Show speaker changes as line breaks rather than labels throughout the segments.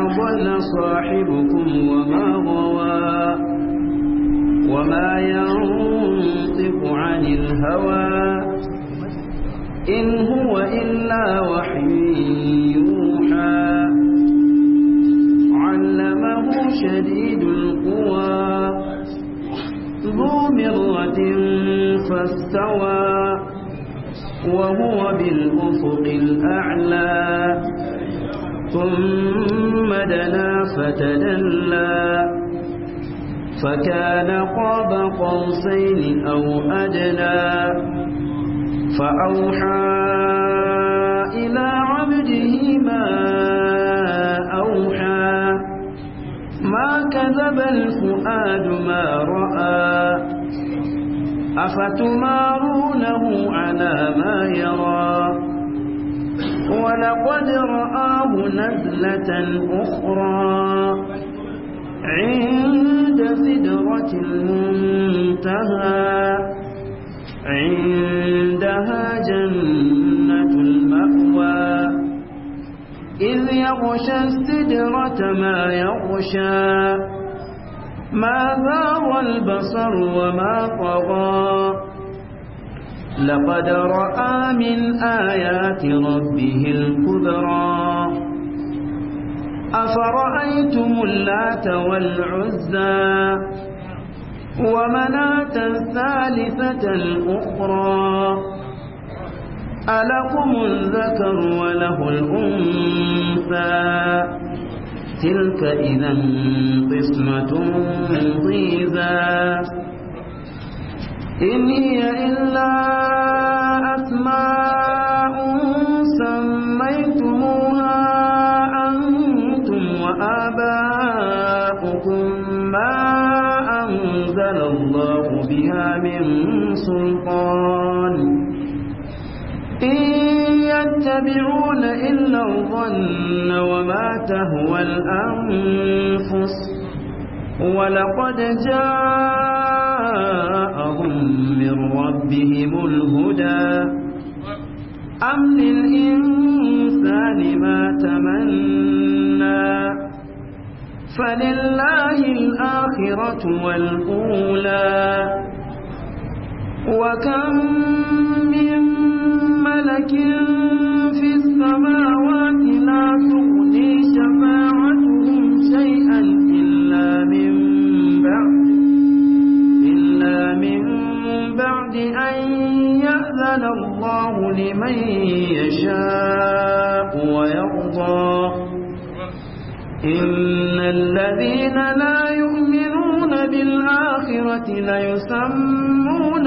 ضل صاحبكم وما غوى وما ينطق عن الهوى إن هو إلا وحي يوحى علمه شديد القوى ذو مرة فاستوى وهو بالأفق الأعلى ثم دنا فتدلى فكان قاب قوسين أو أدنى فأوحى إلى عبده ما أوحى ما كذب الفؤاد ما رأى أفتمارونه على ما يرى ولقد رآه نزلة أخرى عند سدرة المنتهى عندها جنة المأوى إذ يغشى السدرة ما يغشى ما ذار البصر وما طغى لقد رأى من آيات ربه الكبرى أفرأيتم اللات والعزى ومناة الثالثة الأخرى ألكم الذكر وله الأنثى تلك إذا قسمة ضيزى إن هي إلا أسماء سميتموها أنتم وآباؤكم ما أنزل الله بها من سلطان إن يتبعون إلا الظن وما تهوى الأنفس ولقد جاءهم من ربهم الهدى أم للإنسان ما تمنى فلله الآخرة والأولى وكم من ملك في السماوات لا تغني شفاعتهم شيئا إلا من بعد إلا من بعد أن يأذن الله لمن يشاء ويرضى إن الذين لا يؤمنون بالآخرة ليسمون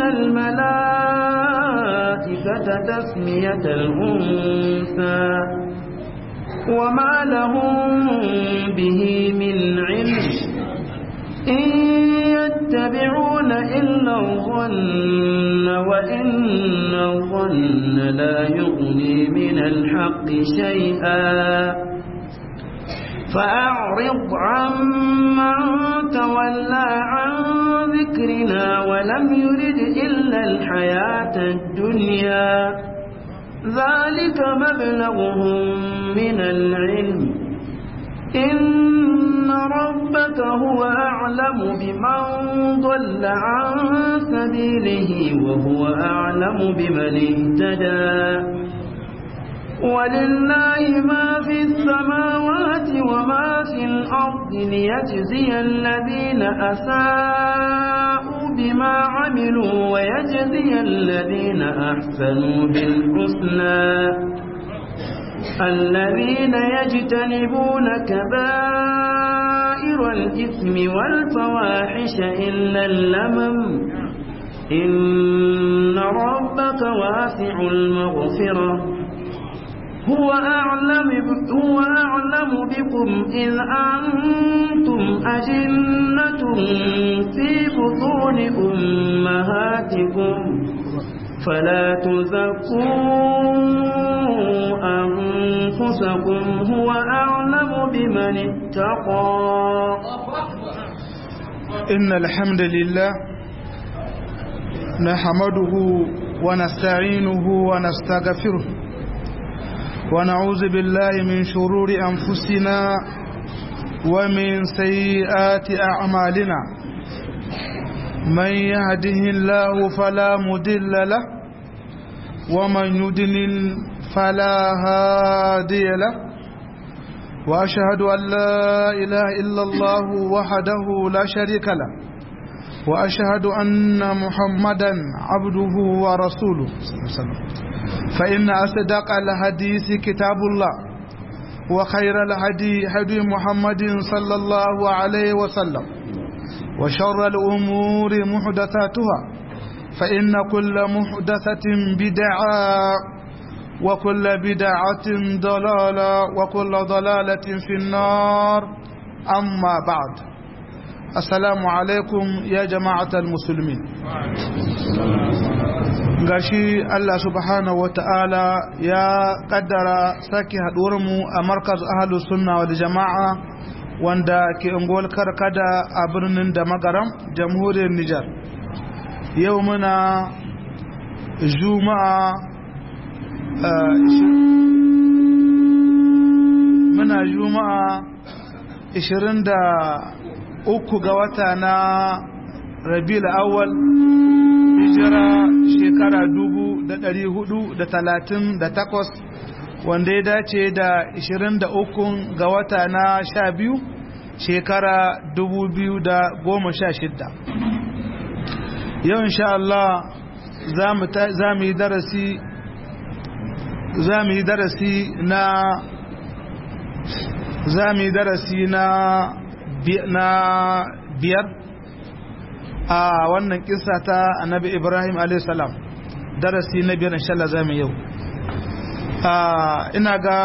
الملائكة تسمية الأنثى وما لهم به من علم إن يتبعون إلا الظن وإن الظن لا يغني من الحق شيئا فأعرض عمن تولى عن ذكرنا ولم يرد إلا الحياة الدنيا ذلك مبلغهم من العلم إن ربك هو أعلم بمن ضل عن سبيله وهو أعلم بمن اهتدى ولله ما في السماوات وما في الأرض ليجزي الذين أساءوا بما عملوا ويجزي الذين أحسنوا بالحسنى الذين يجتنبون كبائر الإثم والفواحش إلا اللمم إن ربك واسع المغفرة هو أعلم هو أعلم بكم إذ أنتم أجنة في بطون أمهاتكم فلا تزكوا أنفسكم هو أعلم بمن اتقى
إن الحمد لله نحمده ونستعينه ونستغفره ونعوذ بالله من شرور أنفسنا ومن سيئات أعمالنا من يهده الله فلا مدل له ومن يدلل فلا هادي له وأشهد أن لا إله إلا الله وحده لا شريك له وأشهد أن محمدا عبده ورسوله فإن أصدق الحديث كتاب الله وخير الهدي هدي محمد صلى الله عليه وسلم وشر الأمور محدثاتها فإن كل محدثة بدعة وكل بدعة ضلالة وكل ضلالة في النار أما بعد السلام عليكم يا جماعة المسلمين gashi Allah subhanahu wata'ala ya kaddara sake mu a markaz ahalus sunna wal jama'a wanda ke ungol karkada a birnin da magaram jamhuriyar Nijar yau muna juma'a muna juma'a 23 ga wata na rabiul awwal hijira shekara 438 wanda ya dace da 23 ga wata na 12 shekara 2016 yau insha Allah za mu yi darasi za mu yi darasi na za mu yi darasi na biyar a wannan kisa ta annabi ibrahim a.s. darasi na biyar inshallah za mu yau ina ga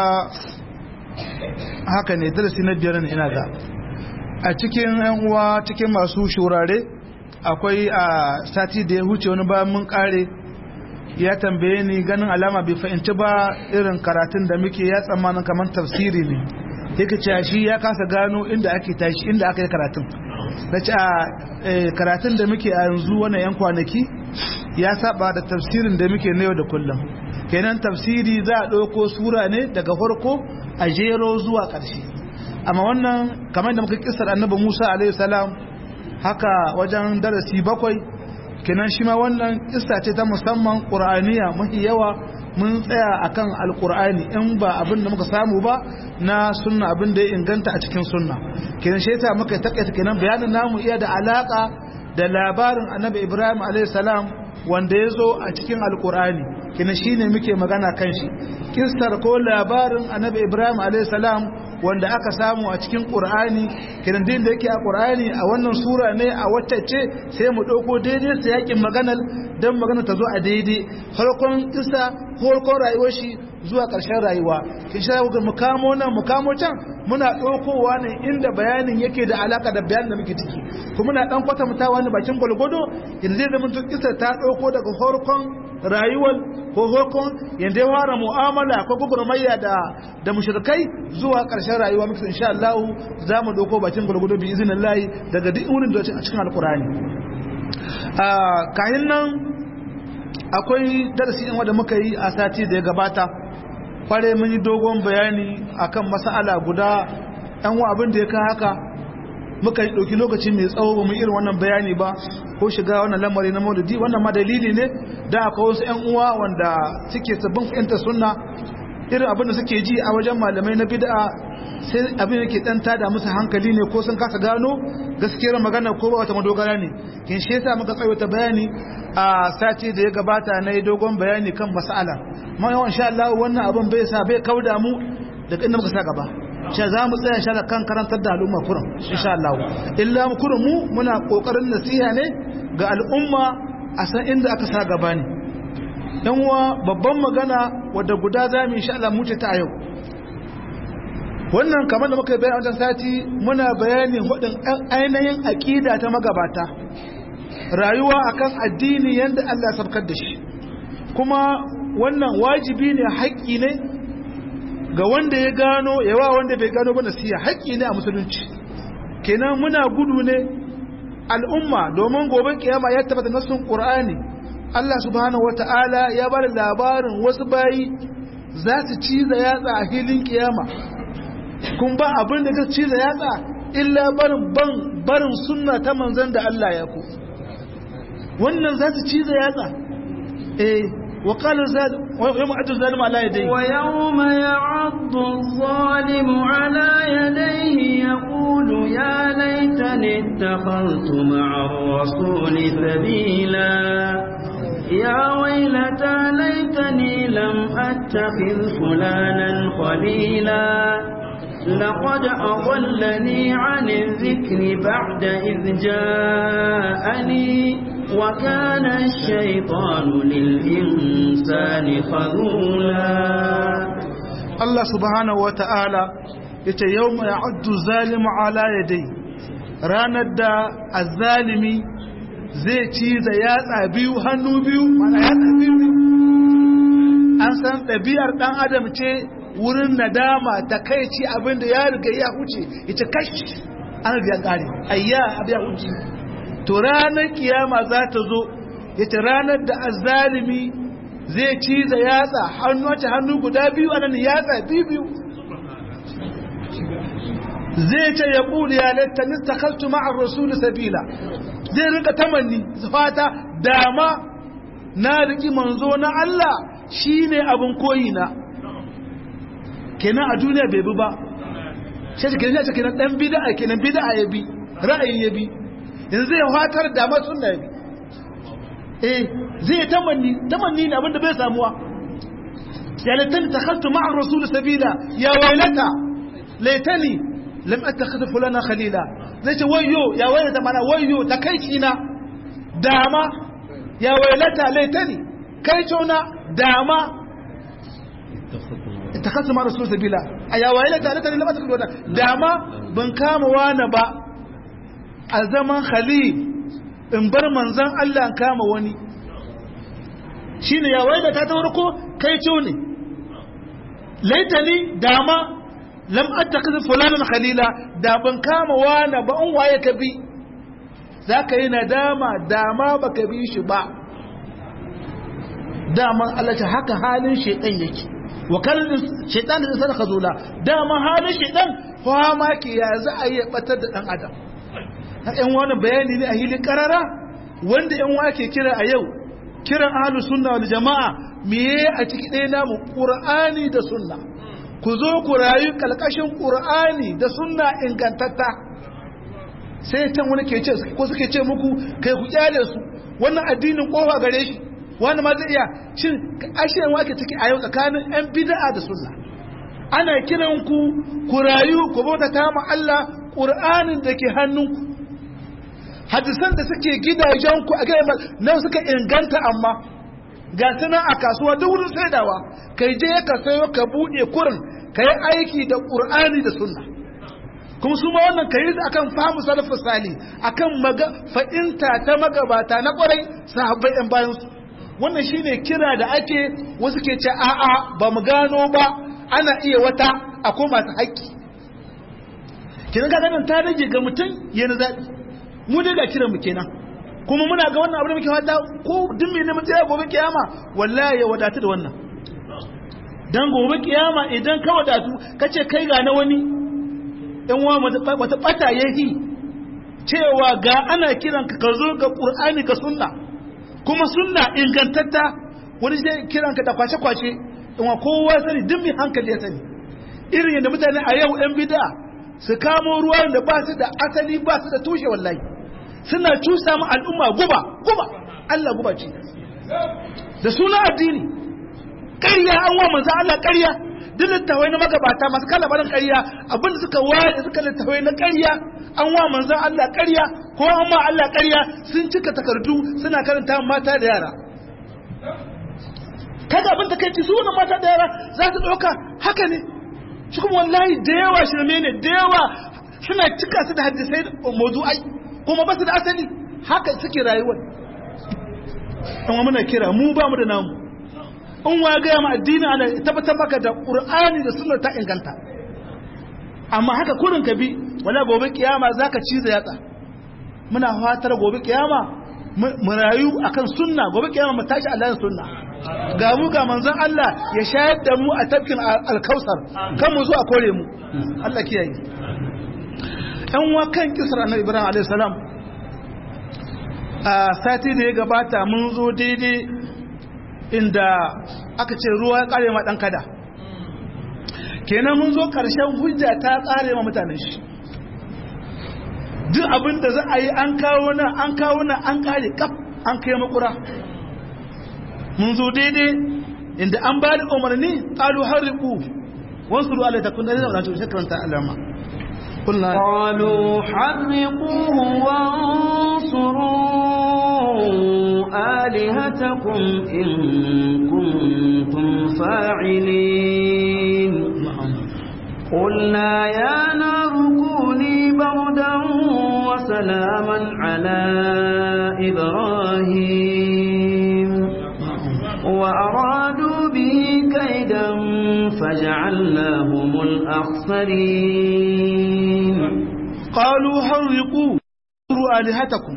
haka ne darasi na biyar ina ga a cikin yan uwa cikin masu shurare akwai a sati da ya huce wani bayan mun kare ya tambaye ni ganin alama bai fahimci ba irin karatun da muke ya tsammanin kamar tafsiri ne yake cewa shi ya kasa gano inda ake tashi inda aka yi karatun na ce a karatun da muke a yanzu wannan yan kwanaki ya saba da tafsirin da muke na yau da kullum kenan tafsiri za a ɗauko sura ne daga farko a jero zuwa ƙarshe amma wannan kamar da muka kisar annabi musa alaihi salam haka wajen darasi bakwai kenan shi ma wannan kissa ce ta musamman ƙur'aniya mafi yawa mun tsaya akan alƙur'ani in ba abin da muka samu ba na sunna abin da ya inganta a cikin sunna kenan shi yasa muka takaita kenan bayanin namu iya da alaka da labarin annabi ibrahim alayhi salam wanda ya zo a cikin alƙur'ani kenan shine muke magana kan shi kissar ko labarin annabi ibrahim alayhi salam wanda aka samu a cikin ƙur'ani kiran da yake a ƙur'ani a wannan sura ne a wacce ce sai mu ɗauko daidai sa yakin maganar don magana ta zo a daidai farkon isa farkon rayuwar shi zuwa ƙarshen rayuwa kin sha ga mu kamo nan mu kamo can muna ɗaukowa ne inda bayanin yake da alaka da bayanin da muke ciki kuma muna ɗan kwatantawa ne bakin gwalgwado yanzu zai zama tun isa ta ɗauko daga farkon rayuwar ko hukun yanda ya fara mu'amala ko gugurmayya da da mushrikai zuwa ƙarshen rayuwa muke insha Allah za mu doko bakin gurgudu bi izinin Allah daga duk wurin da a cikin alkurani a kayan nan akwai darasi in wanda muka yi a sati da ya gabata kware mun yi dogon bayani akan mas'ala guda ɗan wa abin da ya ka haka muka yi ɗauki lokaci mai tsawo ba mu irin wannan bayani ba ko shiga wannan lamari na maulidi wannan ma dalili ne da akwai wasu 'yan uwa wanda suke sabbin fahimtar sunna irin abin da suke ji a wajen malamai na bid'a sai abin yake dan tada musu hankali ne ko sun kasa gano gaskiyar magana ko ba wata madogara ne kin shi yasa muka tsawaita bayani a sati da ya gabata na yi dogon bayani kan mas'ala ma yawan insha Allah wannan abin bai sa bai kauda mu daga inda muka sa gaba shi za mu tsaya shala kan karantar da al'umma kurin insha Allah illa mu kurin mu muna kokarin nasiha ne ga al'umma a san inda aka sa gaba ne yan uwa babban magana wadda guda za mu insha Allah mu ce ta yau wannan kamar da muka bayani wajen sati muna bayanin hudin ainihin aqida ta magabata rayuwa akan addini yanda Allah ya sabkar da shi kuma wannan wajibi ne haƙƙi ne ga wanda ya gano yawa wanda bai gano ba nasiha haƙƙi ne a musulunci kenan muna gudu ne al'umma domin gobe kiyama ya tabbata nasun qur'ani Allah subhanahu wata'ala ya bada labarin wasu bayi za su ciza yatsa a filin kiyama kun ba abin da ka ciza yatsa illa barin ban barin sunna ta manzon da Allah ya ku wannan za su ciza yatsa eh wa qala zal wa yawma adu zalim ala yadayhi
wa yawma ya'addu adh-dhalimu ala yadayhi yaqulu ya laitani ittakhadhtu ma'a ar-rasuli sabila يا ويلتى ليتني لم أتخذ فلانا خليلا لقد أضلني عن الذكر بعد إذ جاءني وكان الشيطان للإنسان خذولا
الله سبحانه وتعالى yace yawma ya'uddu zalimu ala yadai ranar da azzalimi zai ci da yatsa biyu hannu biyu mana yatsa biyu an san ɗabi'ar ɗan adam ce wurin nadama ta kai ci abin da ya riga ya huce ita kashi an riga ƙare ayya abin ya huce to ranar kiyama za ta zo ita ranar da azzalimi zai ci da yatsa hannu wace hannu guda biyu anan yatsa biyu biyu zai ce ya ƙuli ya latta nistakaltu ma'ar rasulu sabila zai rika tamanni fata dama na riki manzo na Allah shine abin koyi na kenan a duniya bai bi ba shi ke kenan ce kenan dan bid'a kenan bid'a ya bi ra'ayin ya bi yanzu zai fatar dama sunna ya bi eh zai tamanni tamanni ne abinda bai samuwa ya laitani takhaltu ma'a rasul sabila ya wailata laitani lam attakhidh fulana khalila zai ce wayo ya wailata mana wayo takaici na dama ya wailata laitani kai na dama ittakhadhu ma rasul sabila aya wailata laitani lam attakhidh fulana dama ban kama wani ba a zaman khalil in bar manzan Allah in kama wani shine ya wailata ta farko kai ne laitani dama lam attakhidh fulanan khalila da ban kama wani ba in waye ka bi zaka yi nadama dama baka bi shi ba daman Allah ta haka halin shaytan yake wa kallin shaytan da sai khazula dama halin shaytan fa ma ke ya za a yi batar da dan adam ɗan wani bayani ne a hilin karara wanda ɗan wa ke kira a yau kiran ahlus sunna wal jama'a meye a ciki ɗaya namu qur'ani da sunna ku zo ku rayu kalkashin ƙur'ani da sunna ingantatta sai can wani ke ce ko suke ce muku kai ku kyale su wannan addinin kofa gare shi wani ma zai iya shin ashe wake ciki a yau tsakanin yan bid'a da sunna ana kiran ku ku rayu ku bauta ta ma Allah ƙur'anin da ke hannunku hadisan da suke gidajenku a gaya nan suka inganta amma ga suna a kasuwa duk wurin saidawa kai je ka sayo ka buɗe kurin ka yi aiki da ƙur'ani da sunna kuma su ma wannan ka yi su akan fahimu salafin sali akan fa'inta ta magabata na ƙwarai sahabbai yan bayan su wannan shine kira da ake wasu ke ce a'a ba mu gano ba ana iya wata a koma ta haƙƙi kenan ga ganin ta rage ga mutum yana zaɓi mu dai ga kiran mu kenan kuma muna ga wannan abu da muke fata ko duk mai neman tsaya gobe kiyama wallahi ya wadatu da wannan dan gobe kiyama idan ka wadatu kace kai ga na wani in wa wata bata yahi cewa ga ana kiran ka zo ga qur'ani ka sunna kuma sunna ingantatta wani zai kiran ka da kwace kwace in wa kowa sani duk mai hankali ya sani irin yadda mutane a yau yan bid'a su kamo ruwan da ba su da asali ba su da tushe wallahi suna cusa mu al'umma guba guba Allah guba ce da suna addini ƙarya an wa manzo Allah ƙarya duk littawai na magabata masu kalabarin ƙarya abinda suka ware suka littawai na ƙarya an wa manzo Allah ƙarya ko an ma Allah ƙarya sun cika takardu suna karanta mata da yara kaga abin da kai ci su wannan mata da yara za su ɗauka haka ne shi kuma wallahi da yawa shirme ne da yawa suna cika su da hadisai mawdu'ai kuma ba su da asali haka suke rayuwar amma muna kira mu ba mu da namu in wa gaya ma addini ana tabbatar maka da qur'ani da sunna ta inganta amma haka kurin ka bi wala gobe kiyama zaka ciza yatsa muna fatar gobe kiyama mu rayu akan sunna gobe kiyama mu tashi Allah sunna ga mu ga manzon Allah ya shayar da mu a tafkin alkausar kan mu zo a kore mu Allah kiyaye ɗan wakan kisar annabi ibrahim alaihi salam a sati da ya gabata mun zo daidai inda aka ce ruwa ya kare ma ɗan kada kenan mun zo ƙarshen hujja ta kare ma mutanen shi duk abin da za a yi an kawo nan an kawo nan an kare kaf an kai makura mun zo daidai inda an ba da umarni ƙalu harriku wasu ruwa lai takun da zai zaune shekaranta alama
قالوا حرقوه وانصروا آلهتكم إن كنتم فاعلين قلنا يا نار كوني بردا وسلاما على إبراهيم وأرادوا به كيدا فجعلناهم الأخسرين
قالوا حرقوا آلهتكم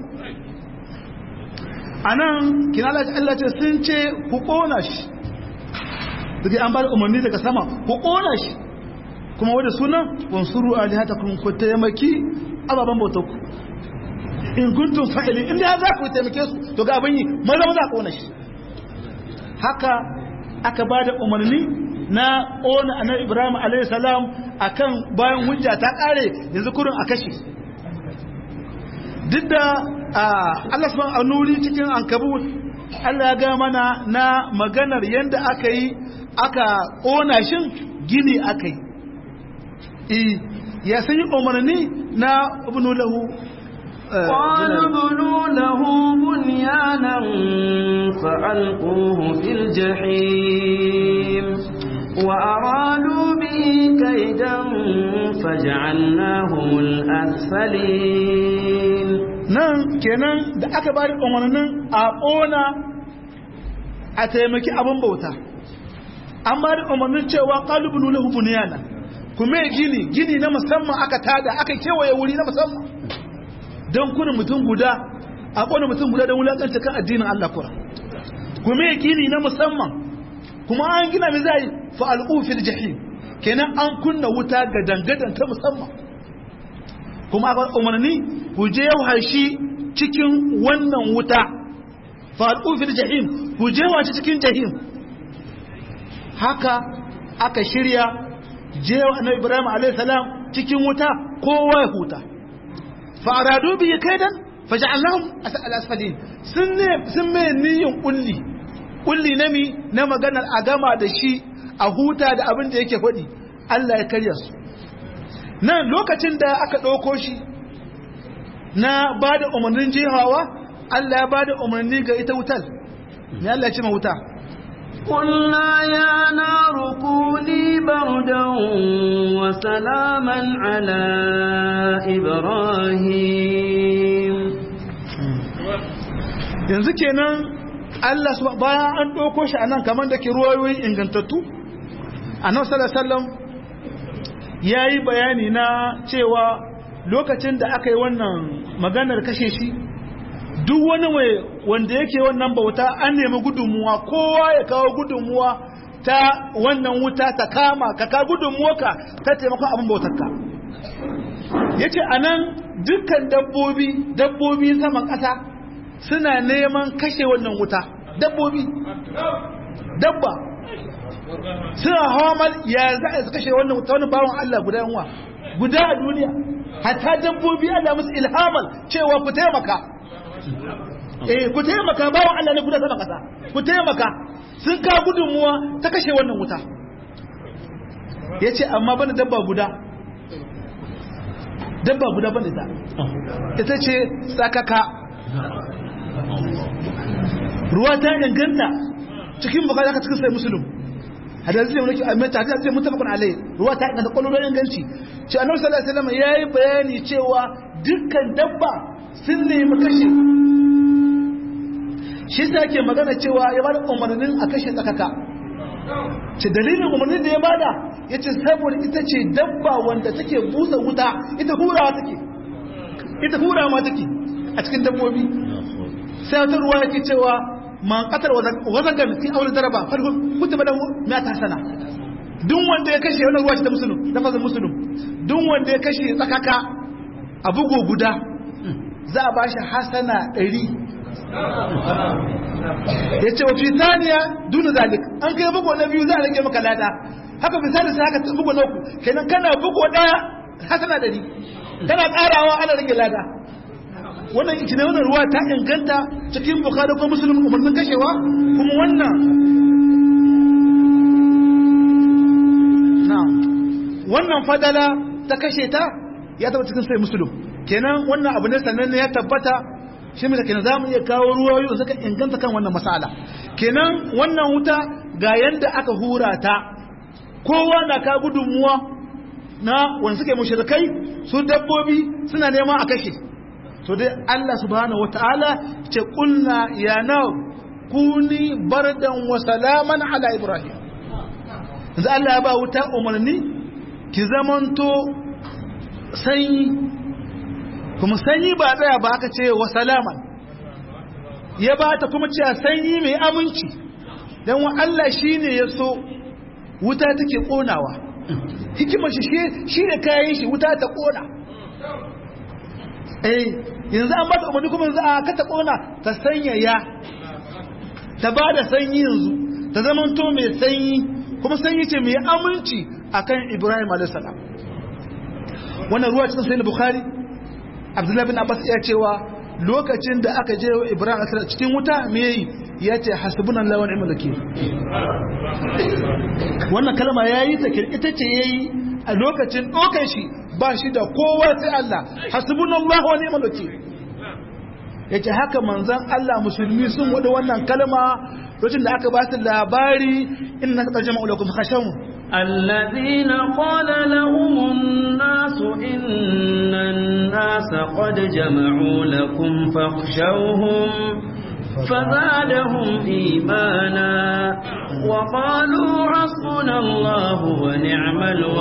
anan kina Allah ce sun ce ku kona shi dake an bar umarni daga sama ku kona shi kuma wanda sunan wansuru alihatakum ku taimaki ababan bautar ku in kuntum fa'ili in da za ku taimake su to ga abin yi maza maza kona shi haka aka ba da umarni na ƙona annabi ibrahim alayhi salam akan bayan hujja ta ƙare yanzu kurin a kashe duk da Allah subhanahu anuri cikin ankabut Allah ya ga mana na maganar yadda aka yi aka ƙona shin gini aka yi ya sanyi umarni na ibnu lahu
قال ابنوا له بنيانا فألقوه في الجحيم وأرادوا به كيدا فجعلناهم الأسفلين
nan kenan da aka bari umarnin a ƙona a taimaki abin bauta an bari umarnin cewa ƙalubunu lahu buniyana kuma gini gini na musamman aka tada aka kewaye wuri na musamman don kuna mutum guda a ƙona mutum guda don wulaƙanta kan addinin Allah kura kuma gini na musamman kuma an gina mai zai fa'al'u fil jahim kenan an kunna wuta ga dangadan ta musamman kuma aka umarni ku je shi cikin wannan wuta fa'al'u fil jahim ku je shi cikin jahim haka aka shirya jewa na ibrahim a.s. cikin wuta kowa ya huta fa'aradu biyu kaidan faja'allahum al-asfalin sun ne sun mai niyyar kulli kulli na mi na maganar a gama da shi a huta da abin da yake faɗi Allah ya karya su nan lokacin da aka ɗauko shi na ba da umarnin jihawa Allah ya ba da umarni ga ita wutar me Allah ya ce ma wuta
قلنا يا نار كوني بردا وسلاما على إبراهيم
yanzu kenan Allah su bayan an ɗauko shi a nan kamar da ke ruwayoyi ingantattu annabi sallallahu alaihi wasallam yayi bayani na cewa lokacin da aka yi wannan maganar kashe shi duk wani mai wanda yake wannan bauta an nemi gudunmuwa kowa ya kawo gudunmuwa ta wannan wuta ta kama ka ka gudunmuwa ka ta taimakon abin bautarka ya ce a nan dukkan dabbobi dabbobi saman ƙasa suna neman kashe wannan wuta dabbobi dabba suna hawa mal ya za a kashe wannan wuta wani bawan Allah guda yanwa guda a duniya hatta dabbobi Allah musu ilhamal cewa ku taimaka eh ku taimaka bawan Allah ne guda sama kasa ku taimaka sun ka gudunmuwa ta kashe wannan wuta yace amma bana dabba guda dabba guda bane ta ita ce tsakaka ruwa ta inganta cikin bukata ka cikin sai musulun hadisi ne wani amma ta hadisi mutafakun alai ruwa ta inganta kwallon inganci ce annabi sallallahu alaihi wasallam yayi bayani cewa dukkan dabba sun nemi kashe shi sa yake magana cewa ya bada umarnin a kashe tsakaka ce dalilin umarnin da ya bada ya ce saboda ita ce dabba wanda take busa wuta ita hurawa take ita hurawa ma take a cikin dabbobi sai wata ruwa yake cewa man qatar wazagan fi aure daraba farko kutuba lahu ma ta sana duk wanda ya kashe wannan ruwa shi da musulun lafazin musulun duk wanda ya kashe tsakaka a bugo guda za a bashi hasana ɗari ya ce wafi saniya duna zalik an kai bugo na biyu za a rage maka lada haka misali sai haka bugo na uku kenan kana bugo ɗaya hasana ɗari kana ƙarawa ana rage lada wannan ita ne wannan ruwa ta inganta cikin bukari ko musulun umarnin kashewa kuma wannan wannan fadala ta kashe ta ya taba cikin sai musulun kenan wannan abu ne sannan ne ya tabbata shi mai kenan zamu iya kawo ruwayoyi da suka inganta kan wannan masala kenan wannan wuta ga yanda aka hura ta kowa na ka gudunmuwa na wanda suke mushrikai su dabbobi suna neman a kashe to dai Allah subhanahu wataala ce kulna ya naw kuni bardan wa salaman ala ibrahim yanzu Allah ya ba wuta umarni ki zamanto sanyi kuma sanyi ba tsaya ba aka ce wa salaman ya ba ta kuma cewa sanyi mai aminci don wa Allah shi ne ya so wuta take ƙonawa hikimar shi shi ne kayan shi wuta ta ƙona eh yanzu an ba ta umarni kuma yanzu a kata ƙona ta sanyaya ta ba da sanyi yanzu ta zamanto mai sanyi kuma sanyi ce mai aminci akan Ibrahim alaihissalam wannan ruwa cikin sahih bukhari Abdullah bin Abbas ya cewa lokacin da aka je Ibrahim alaihissalam cikin wuta me yayi ya ce hasbunallahu wa ni'mal wakeel wannan kalma yayi ta ita ce yayi a lokacin dokan shi ba shi da kowa sai Allah hasbunallahu wa ni'mal wakeel yace haka manzon Allah musulmi sun wada wannan kalma lokacin da aka ba su labari inna tajma'u lakum khashawun
الذين قال لهم الناس إن الناس قد جمعوا لكم فاخشوهم فزادهم إيمانا وقالوا حسبنا الله ونعم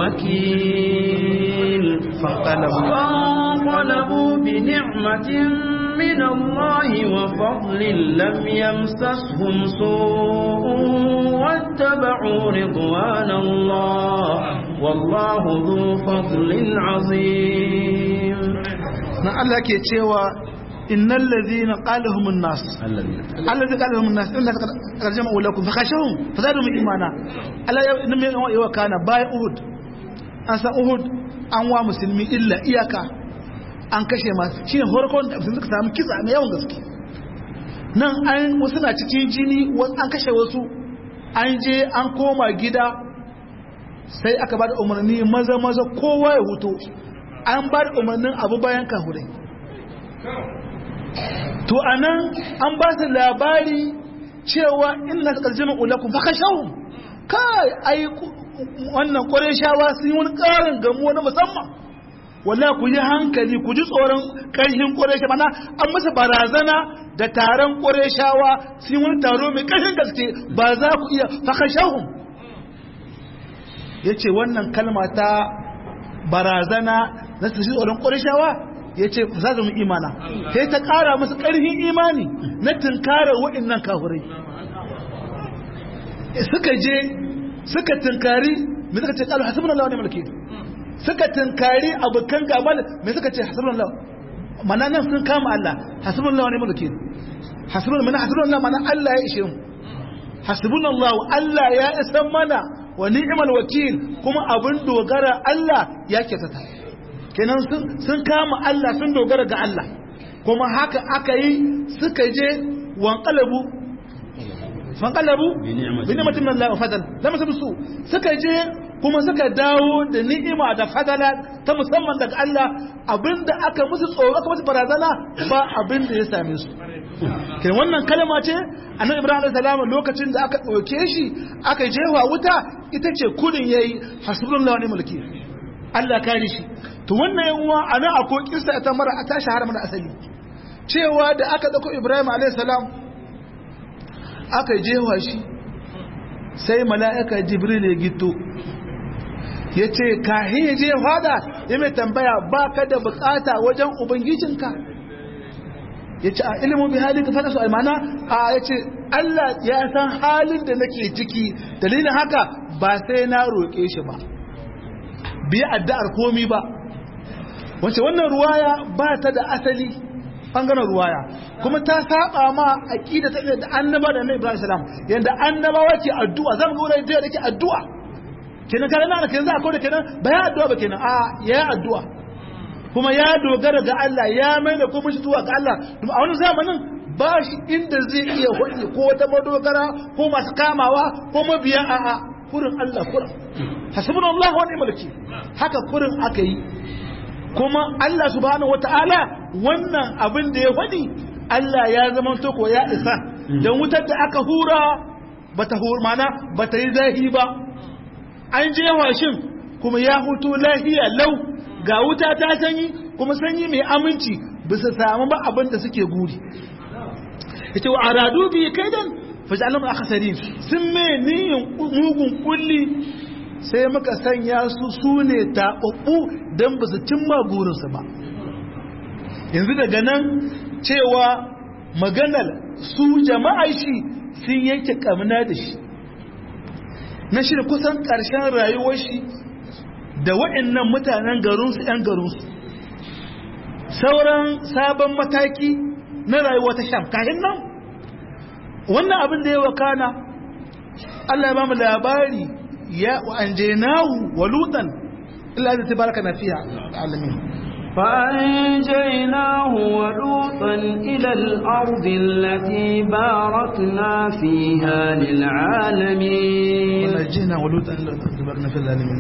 الوكيل فانقلبوا بنعمة من الله وفضل لم يمسسهم سوء واتبعوا رضوان الله والله ذو فضل عظيم
na Allah ke cewa innal ladhina qalahum an-nas alladhi qalahum an-nas illa tarjama lakum fakhashawhum fazadahum imana Allah ya inna yawa kana bai uhud an san uhud an wa musulmi illa iyaka an kashe masu shi ne horkon da suka samu kisa mai yawan gaske nan an wasu na cikin jini an kashe wasu an je an koma gida sai aka ba da umarni maza maza kowa ya huto an ba da umarnin abu bayan kahurai to a nan an ba su labari cewa ina su ƙarjima ulakun fa kashahun kai ai wannan ƙwarai shawa sun yi wani ƙarin gamuwa na musamman wala ku yi hankali ku ji tsoron ƙarfin ƙuresha mana an masa barazana da taron ƙureshawa sun wani taro mai ƙarfin gaske ba za ku iya fakashahun ya ce wannan kalma ta barazana na su ji tsoron ƙureshawa ya ce za mu imana sai ta ƙara musu ƙarfin imani na tunkarar waɗannan kahurai suka je suka tunkari mai suka ce ƙalu hasibin Allah wani mulki suka tunkari abokan gaba mai suka ce hasbunallah mana nan sun kama Allah hasbunallah ne mulki hasbunallah mana hasbunallah mana Allah ya ishe mu hasbunallah Allah ya isa mana wa ni'mal wakil kuma abin dogara Allah ya kyautata kenan sun sun kama Allah sun dogara ga Allah kuma haka aka yi suka je wanqalabu fanqalabu bi ni'matin min Allah wa fadal lam su suka je kuma suka dawo da ni'ima da fadala ta musamman daga Allah abinda aka musu tsoro aka musu barazana ba abinda ya same su kai wannan kalma ce annabi Ibrahim alayhi salam lokacin da aka dauke shi aka jefa wuta ita ce kudin yayi hasbunallahu wa ni'mal wakeel Allah kare shi to wannan yan uwa ana akwai kissa ta mara ta shahara mana asali cewa da aka dauko Ibrahim alayhi salam aka jefa shi sai mala'ika Jibril ya gito ya ce kahin ya je fada ya mai tambaya ba ka da bukata wajen ubangijinka ya ce a ilimin bi halin ka fada su almana a ya ce Allah ya san halin da nake ciki dalilin haka ba sai na roƙe shi ba biya addu'ar komi ba wace wannan ruwaya ba ta da asali bangaren ruwaya kuma ta saba ma aqida ta da annaba da annabi Ibrahim salam yanda annabawa ke addu'a zan ga wurin da yake addu'a kenan kana na kenan za a koda kenan ba ya addu'a ba kenan a ya addu'a kuma ya dogara ga Allah ya mai da kuma shi zuwa ga Allah a wani zamanin ba shi inda zai iya hudu ko wata madogara ko masu kamawa ko mabiya a a kurin Allah kurin hasbun Allah wani mulki haka kurin aka yi kuma Allah subhanahu wata'ala wannan abin da ya faɗi Allah ya zama to ko ya isa dan wutar da aka hura bata hur mana bata yi zahi ba an je washin kuma ya hutu lahiya lau ga wuta ta sanyi kuma sanyi mai aminci bisa samu ba abin da suke guri ita wa aradu bi kaidan fajalum akhsarin sun me niyin mugun kulli sai muka sanya su sune tababbu dan ba su cimma gurinsu ba yanzu daga nan cewa maganar su jama'a shi sun yanke kamna da shi na shi kusan ƙarshen rayuwar shi da wa'annan mutanen garinsu 'yan garinsu sauran sabon mataki na rayuwa ta sham kayan nan wannan abin da ya wakana Allah ya ba mu labari ya wa'anjenahu wa lutan illa da tabaraka na fiya alamin
فأنجيناه ولوطا إلى الأرض التي باركنا فيها للعالمين
ونجينا ولوطا إلى الأرض باركنا في العالمين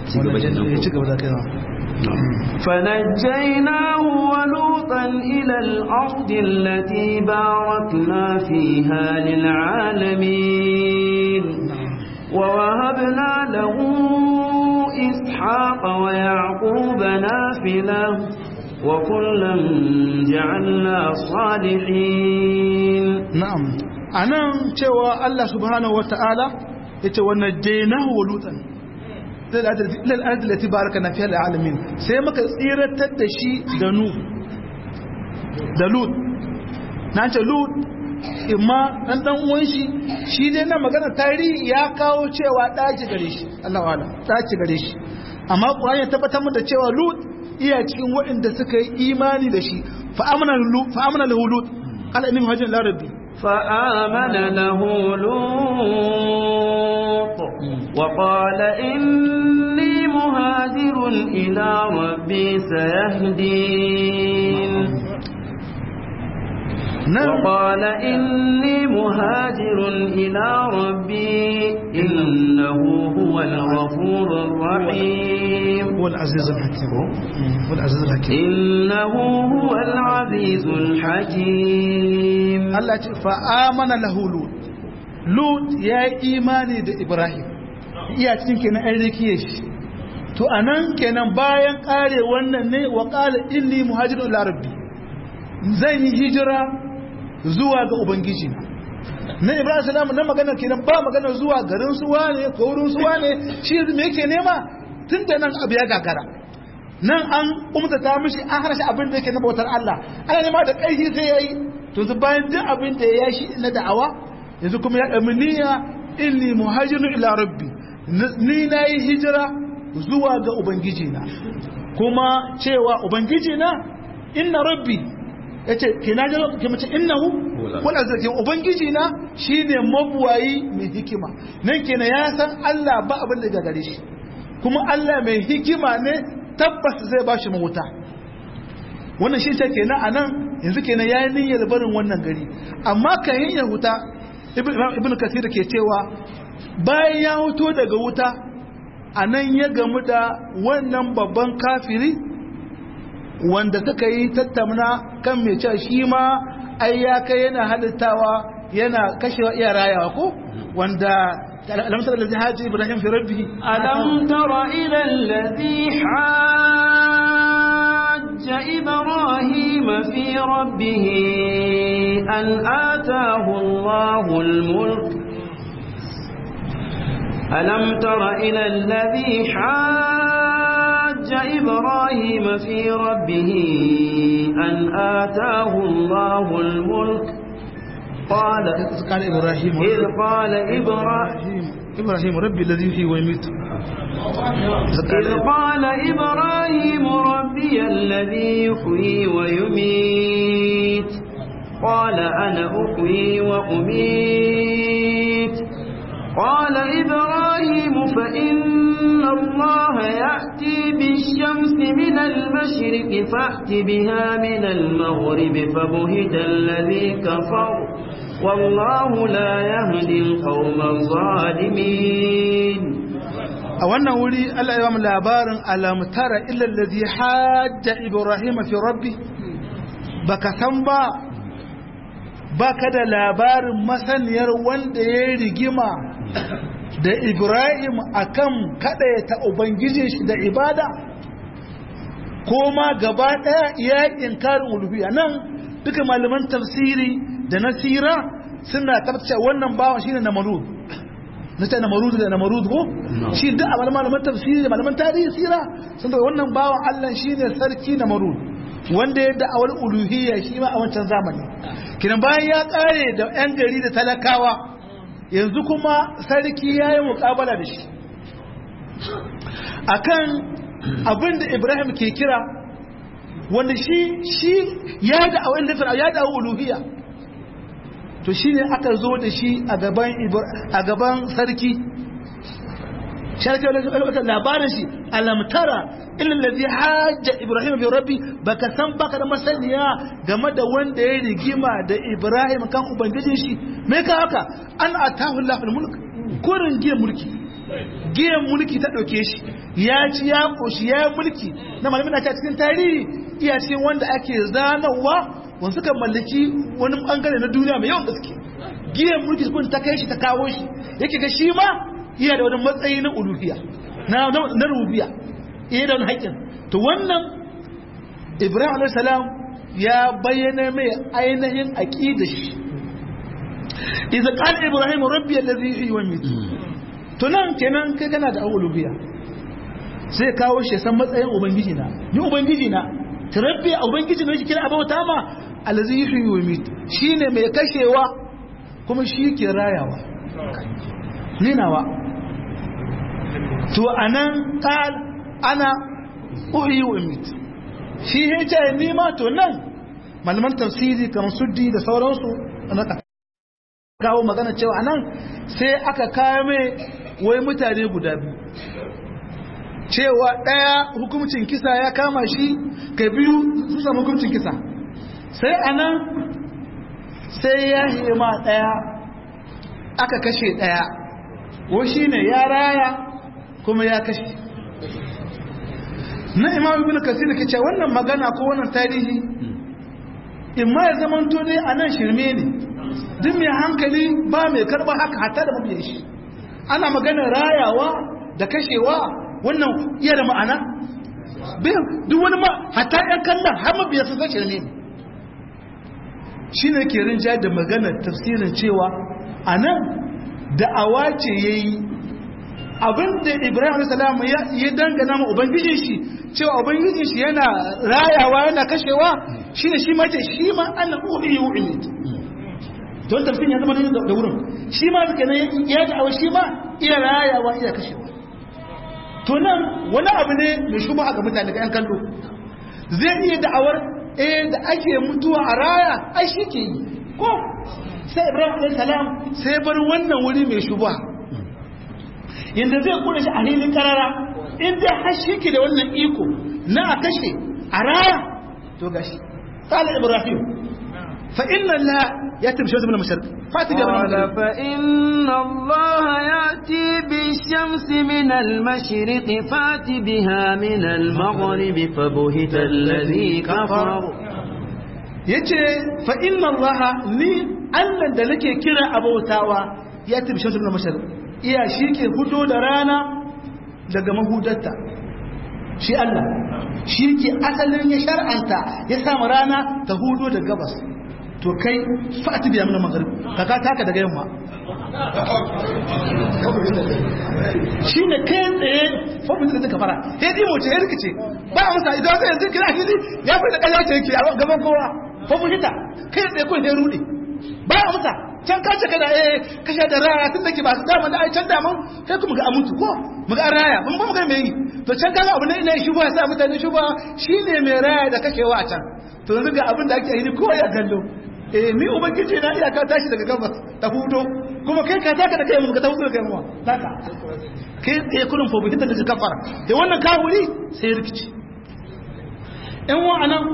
فنجيناه ولوطا إلى الأرض التي باركنا فيها للعالمين ووهبنا له إسحاق ويعقوب نافلة وكلا جعلنا صالحين
نعم أنا cewa Allah subhanahu wata'ala yace wannan jainahu walutan lil ardi lati barakana fiha lil alamin sai muka tsiratar da shi da nu da lut na ce lut imma dan dan uwan shi shi dai na magana tarihi ya kawo cewa daji gare shi Allah wala daji gare shi amma Qur'ani ya tabbatar mu da cewa lut iya cikin waɗanda suka yi imani da shi fa amana lut fa amana lahu lut qala inni muhajirun ila rabbi
فآمن له لوط وقال إني مهاجر إلى ربي سيهدين وقال إني مهاجر إلى ربي إنه هو الغفور الرحيم
هو العزيز الحكيم هو العزيز الحكيم
إنه هو العزيز الحكيم
Allah ce fa'amana lahu Lut Lut ya yi imani da Ibrahim iya cikin kenan an rikiye shi to anan kenan bayan kare wannan ne wa qala inni muhajirun ila rabbi zan yi hijira zuwa ga ubangiji na na Ibrahim salamu na magana kenan ba magana zuwa garin suwa ne ko wurin suwa ne shi me yake nema tun da nan abu ya gagara nan an umtata mishi an hana shi abin da yake na bautar Allah ana nema da ƙarfi sai yayi to su bayan duk abin da ya shi na da'awa yanzu kuma ya ɗami niyya inni muhajirun ila rabbi ni na yi hijira zuwa ga ubangiji na kuma cewa ubangiji na inna rabbi ya ce ke na jalo ke mace innahu wala zarki ubangiji na shine mabuwayi mai hikima nan kenan ya san Allah ba abin da gagare shi kuma Allah mai hikima ne tabbas zai ba shi mawuta wannan shi ce kenan a nan yanzu kenan ya yi niyyar barin wannan gari amma kan yin yahuta ibn kasir ke cewa bayan ya huto daga wuta a nan ya gamu da wannan babban kafiri wanda suka yi tattamna kan mai cewa shi ma ai ya kai yana halittawa yana kashewa iya rayawa ko wanda ألم تر الذي حاج إبراهيم في ربه
ألم تر إلى الذي حاج إبراهيم في ربه أن آتاه الله الملك ألم تر إلى الذي حاج إبراهيم في ربه أن آتاه الله الملك قال
قال إبراهيم
إذ قال إبراهيم
إبراهيم ربي الذي يحيي ويميت
إذ قال إبراهيم ربي الذي يحيي ويميت قال أنا أحيي وأميت قال إبراهيم فإن الله يأتي بالشمس من المشرق فأت بها من المغرب فبهت الذي كفر والله لا يهدي القوم الظالمين
a wannan wuri Allah ya ba mu labarin alamtara illa allazi hajja ibrahim fi rabbi baka san ba baka da labarin masaniyar wanda ya rigima da ibrahim akan ta ubangijin shi da ibada ko ma gaba daya ya inkarin uluhiyya nan duka malaman tafsiri da nasira suna tabbace wannan bawan shine namarud na ta namarud da namarud ko shi duk a malaman tafsiri da malaman tarihi sira sun da wannan bawan Allah shine sarki namarud wanda ya da'awar uluhiyya shi ma a wancan zamani kinan bayan ya kare da yan gari da talakawa yanzu kuma sarki ya yi mukabala da shi akan abin da Ibrahim ke kira wanda shi shi ya da'awar ya da'awar uluhiyya to shi ne aka zo da shi a gaban sarki sharki wata labarin shi alamtara ilin da zai hajja ibrahim fi rabbi baka san baka da masaniya game da wanda ya rigima da ibrahim kan ubangijin shi me ka haka an atahu lafil mulk kurin giyan mulki giyan mulki ta dauke shi ya ci ya koshi ya mulki na malamin na cikin tarihi iya cikin wanda ake zanawa wanda suka mallaki wani bangare na duniya mai yawan gaske giyan mulki kun ta kai shi ta kawo shi yake ga shi ma iya da wani matsayi na uluhiyya na na rubiya iya da wani haƙƙin to wannan ibrahim alayhi salam ya bayyana mai ainihin aqida shi idza qala ibrahim rabbi alladhi yuhyi wa yumiit to nan kenan kai kana da uluhiyya sai kawo shi san matsayin ubangiji na ni ubangiji na rabbi ubangiji ne shi kira abauta ma allazi yuhyi wa yumiit shine mai kashewa kuma shi ke rayawa ninawa to anan qal ana uhyi wa yumiit shi ya ce ni ma to nan malaman tafsiri kamar suddi da sauransu naka kawo magana cewa anan sai aka kame wai mutane guda biyu cewa ɗaya hukumcin kisa ya kama shi ka biyu su samu hukumcin kisa sai anan sai ya hima ɗaya aka kashe ɗaya ko shi ne ya raya kuma ya kashe na imam ibn kasir ke ce wannan magana ko wannan tarihi in ma ya zama ne a nan shirme ne duk mai hankali ba mai karba haka hatta da mabiyan shi ana maganar rayawa da kashewa wannan iya da ma'ana duk wani ma hatta yan kallon har mabiya sun san shirme ne shi ne ke rinja da maganar tafsirin cewa a nan da'awa ce ya yi abinda ibrahim salam ya dangana ma ubangijin shi cewa ubangijin shi yana rayawa yana kashewa shi ne shi ma ce shi ma ana uhi yu'id don tafsirin ya zama da wurin shi ma suka ne ya da'awa shi ma iya rayawa iya kashewa to nan wani abu ne mai shuba ga mutane ga yan kallo zai iya da'awar eh da ake mutuwa a raya ai shi ke yi ko sai ibrahim alayhi salam sai bar wannan wuri mai shuba yanda zai kula shi a hilin karara in dai har shi ke da wannan iko na a kashe a raya to gashi qala ibrahim fa inna la yati bi shamsi min al-mashriq fati bi
قال فإن الله يأتي بالشمس من المشرق فات بها من المغرب فبهت الذي كفر
yace fa inna allaha ni Allah da nake kira abautawa ya tabi shamsu min al-mashriq iya shi ke fito da rana daga mahudarta shi Allah shi ke asalin ya shar'anta ya samu rana ta hudo da gabas to kai fa'ati biya mana magharib kaka taka daga yamma shi ne kai tsaye fofin da suka fara sai di moce ya rikice ba a masa idan zai yanzu kira fili ya fi da kallon ce yake a gaban kowa fofin hita kai tsaye kun sai rude ba a masa can ka ce kana eh kashe da rana tun da ke ba su dama da ai can daman kai kuma ga amuntu ko muga an raya mun ba mu ga me yi to can kaga abu ne ina shuba sa mutane shuba shine mai raya da kashewa a can to yanzu ga abin da ake yi ko ya gallo eh ni ubangiji na iyaka tashi daga gabas ta hudo kuma kai ka taka da kai mu ka ta hudo da kai mu taka kai tsaye kurin fobitin da ka kafara da wannan kawuri sai rikici yan wa'anan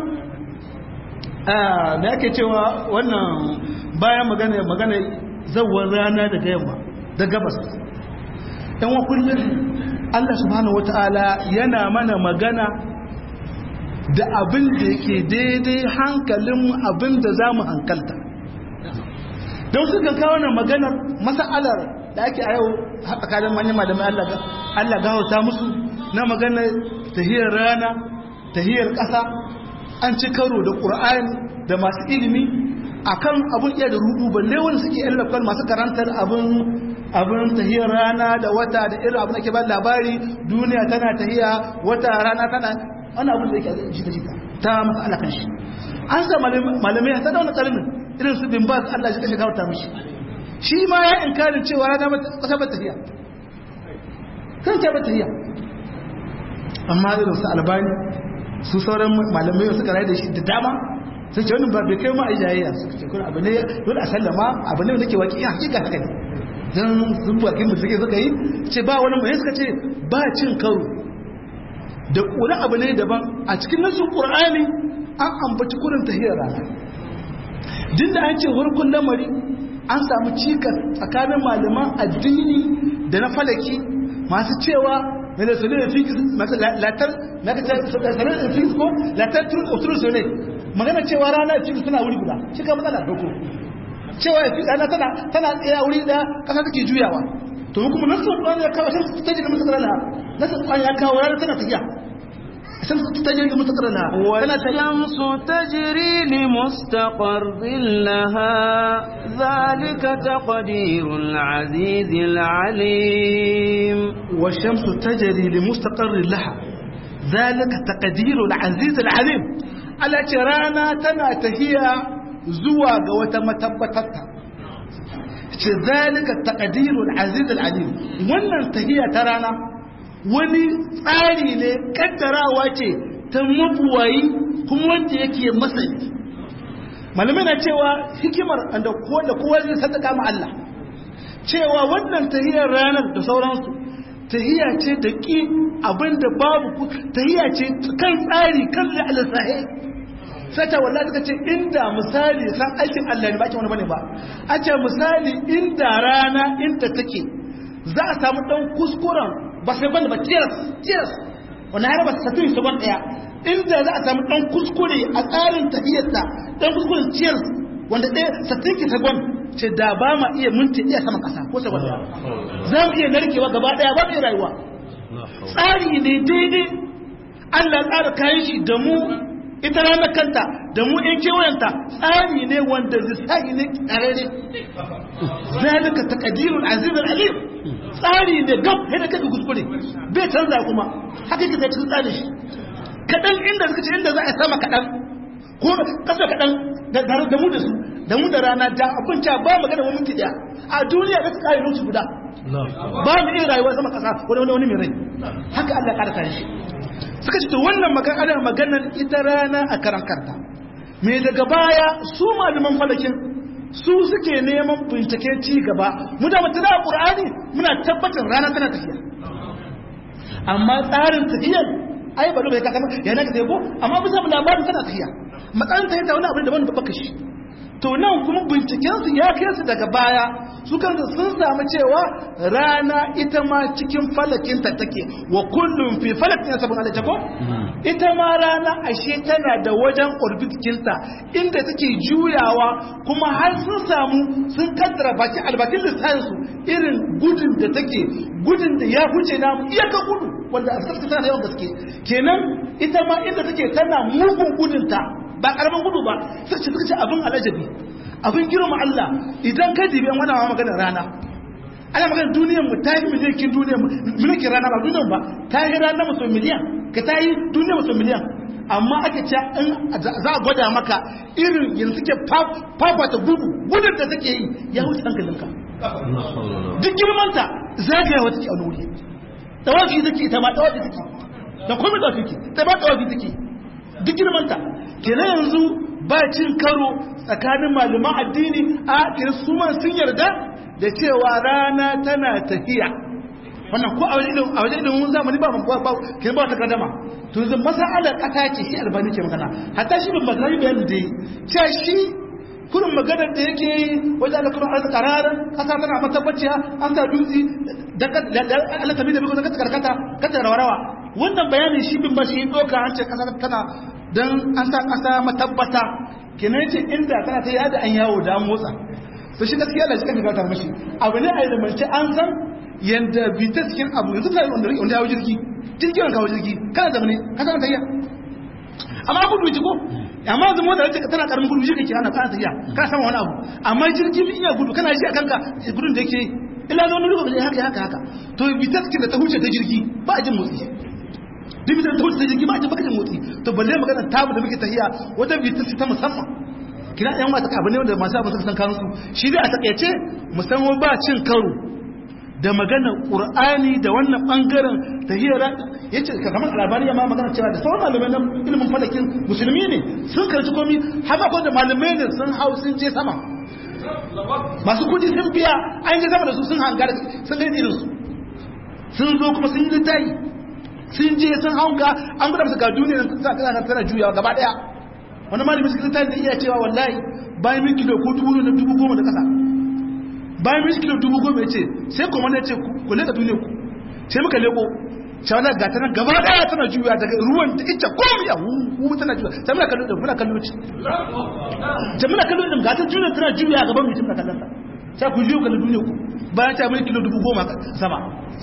da ake cewa wannan bayan magana magana zawar rana daga yamma da gabas yan wa kullum Allah subhanahu wata'ala yana mana magana da abin da yake daidai hankalin abin da za mu hankalta don su kan kawo nan maganar masa'alar da ake a yau tsakanin manyan malamai Allah gahauta musu na maganar tahiyar rana tahiyar ƙasa an ci karo da ƙur'ani da masu ilimi akan abun iya da rudu balle wani suke yan lafkar masu karantar abin abin tahiyar rana da wata da irin abin da ke ba labari duniya tana tahiya wata rana tana wani abin da yake jita jita ta masa alakan shi an sa malamai ta da wani karnin irin su bin ba su Allah shi kashe gauta mishi shi ma ya inkarin cewa rana kasa ba tahiya kan ta ba tahiya amma irin su albani su sauran malamai suka rayu da shi da dama sun ce wannan ba bai kai ma a jayayya suka ce kuma abu ne dole a sallama abu ne da ke waƙi hakika haka ne don sun bakin da suke suka yi ce ba wani mai suka ce ba cin karo da ƙuri abu ne daban a cikin nasu ƙur'ani an ambaci kurin tahiyar rana din da an ce warkun lamari an samu cikas tsakanin malaman addini da na falaki masu cewa na da sunan fikis masu latar na ka sanar da fikis ko latar turus ne magana cewa rana fikis suna wuri guda shi ka matsala doko cewa rana tana tana tsaya wuri da kasa take juyawa to kuma nasu kwan ya kawo sai ta jirgin mutakar na nasu kwan ya kawo rana tana tafiya sai ta jirgin mutakar na
والشمس تجري لمستقر لها ذلك تقدير العزيز العليم
والشمس تجري لمستقر لها ذلك تقدير العزيز العليم على ترانا تنا تهيا زوا ga wata matabbatarta ce zalika taqdirul aziz alim wannan tahiya ta rana wani tsari ne kaddarawa ce ta mabuwayi kuma wanda yake masani malamai na cewa hikimar da kowa zai sadaka ma Allah cewa wannan tahiyar ranar da sauransu tahiya ce da ƙi abinda babu tahiya ce kan tsari kan alisahi sata wallahi suka ce inda misali san aikin Allah ne ba ake wani bane ba a ce misali inda rana inda take za a samu dan kuskuren ba sai bane ba tears tears wannan har ba ta tafi su ban daya inda za a samu dan kuskure a tsarin tahiyarta dan kuskuren tears wanda ɗaya sattin ki sagon ce da ba ma iya minti iya sama ƙasa ko sagon daya za mu iya narkewa gaba ɗaya ba mu iya rayuwa tsari ne daidai Allah tsara kayan shi da mu ita ranar kanta da mu ɗin kewayenta tsari ne wanda zisai ne ƙarare zalika taqdirul azizul alim tsari ne gab yadda kake kuskure bai canza kuma haka kake cikin tsarin shi kaɗan inda suka ce inda za a sama kaɗan ko kasa kaɗan da mu da su da mu da rana da abin ca ba magana wani minti ɗaya a duniya da su kare lokaci guda ba mu iya rayuwa sama kasa wani wani mai rai haka Allah ƙara kare shi suka ce to wannan magana maganar ita rana a karan karta me daga baya su malaman falakin su suke neman binciken ci gaba mu da mutum da qur'ani muna tabbatar rana tana tafiya amma tsarin tafiyar ai ba bai kaka yana ka ko amma bisa labarin tana tafiya matsayin ta yadda wani abin da wani babba shi to nan kuma bincikensu ya kai su daga baya su kansu sun samu cewa rana ita ma cikin falakinta take wa kullum fi falakin sabon alaita ko ita ma rana ashe tana da wajen orbitinta inda take juyawa kuma har sun samu sun kaddara bakin albakin lissafinsu irin gudun da take gudun da ya huce namu iyaka gudu wanda a sarki tana da yawan gaske kenan ita ma inda take tana mugun gudunta ba karamin gudu ba suka ce suka ce abin alajabi abin girma Allah idan ka dibi an wani ma maganar rana ana maganar duniyar mu ta yi miliyan duniyar mu miliyan rana ba duniyar ba ta yi rana musu miliyan ka ta yi duniyar musu miliyan amma ake ce in za a gwada maka irin yanzu suke fafata gudu gudun da take yi ya wuce hankalinka duk girmanta zagayawa take a wani wuri
tawafi take ita ma tawafi take da komai tawafi take ta ba tawafi take duk girmanta kenan yanzu ba cin karo tsakanin malaman addini a kirsuman sun yarda da cewa rana tana tafiya wannan ko a wajen ilimin a wajen ilimin zamani ba mun ba kin ba ta kadama to yanzu masalar kasa ce shi albani ke magana hatta shi bin magana bayan da yi cewa shi kurin maganar da yake wajen da kuma an kararan kasa tana matabbaciya an sa dutse da Allah tabi da biko da karkata kata rawa wannan bayanin shi bin ba shi doka an ce kasa tana dan an sa kasa matabbata kenan ce inda tana ta yada an yawo da an motsa to shi gaskiya da shi kan gatar mashi abu ne a ilmance an san yanda bita cikin abu yanzu ta wanda wanda ya jirgi jirgin wanda kawo jirgi kana zamane ka san tayya amma gudu ji ko amma yanzu mota da tana karamin gudu shi kake ana kana tayya ka san wani abu amma jirgi bin iya gudu kana ji a kanka gudun da yake illa da wani lokaci haka haka haka to bita cikin da ta huce ta jirgi ba a jin motsi duk bitar ta huce ta jirgi ba a jin baka jin motsi to balle magana tamu da muke tahiya wata bita ta musamman kina yan wata abu ne wanda masu abu suka san kansu shi dai a takaice musamman ba cin karo da maganar qur'ani da wannan bangaren tahiyar yace kamar labari ya ma magana cewa da sauran malamai na ilimin falakin musulmi ne sun karci komi haka ko da malamai ne sun hau sun je sama masu kudi sun biya an je sama da su sun hanga da sun ga irin su sun zo kuma sun yi littayi sun je sun hanga an gudu musu ga duniya ta kana tana juyawa gaba daya wani malami suka ta da iya cewa wallahi bayan min kilo ko dubu na dubu goma da kasa bayan min kilo dubu goma ya ce sai kuma na ce ku leka duniya ku sai muka leko cewa na gata nan gaba daya tana juya daga ruwan da ita komai ya hu tana juya sai muna kallo da muna kallo ci sai muna kallo da gata duniya tana juya gaban mutum na kallon ta sai ku juyo kallo duniya ku bayan ta min kilo dubu goma sama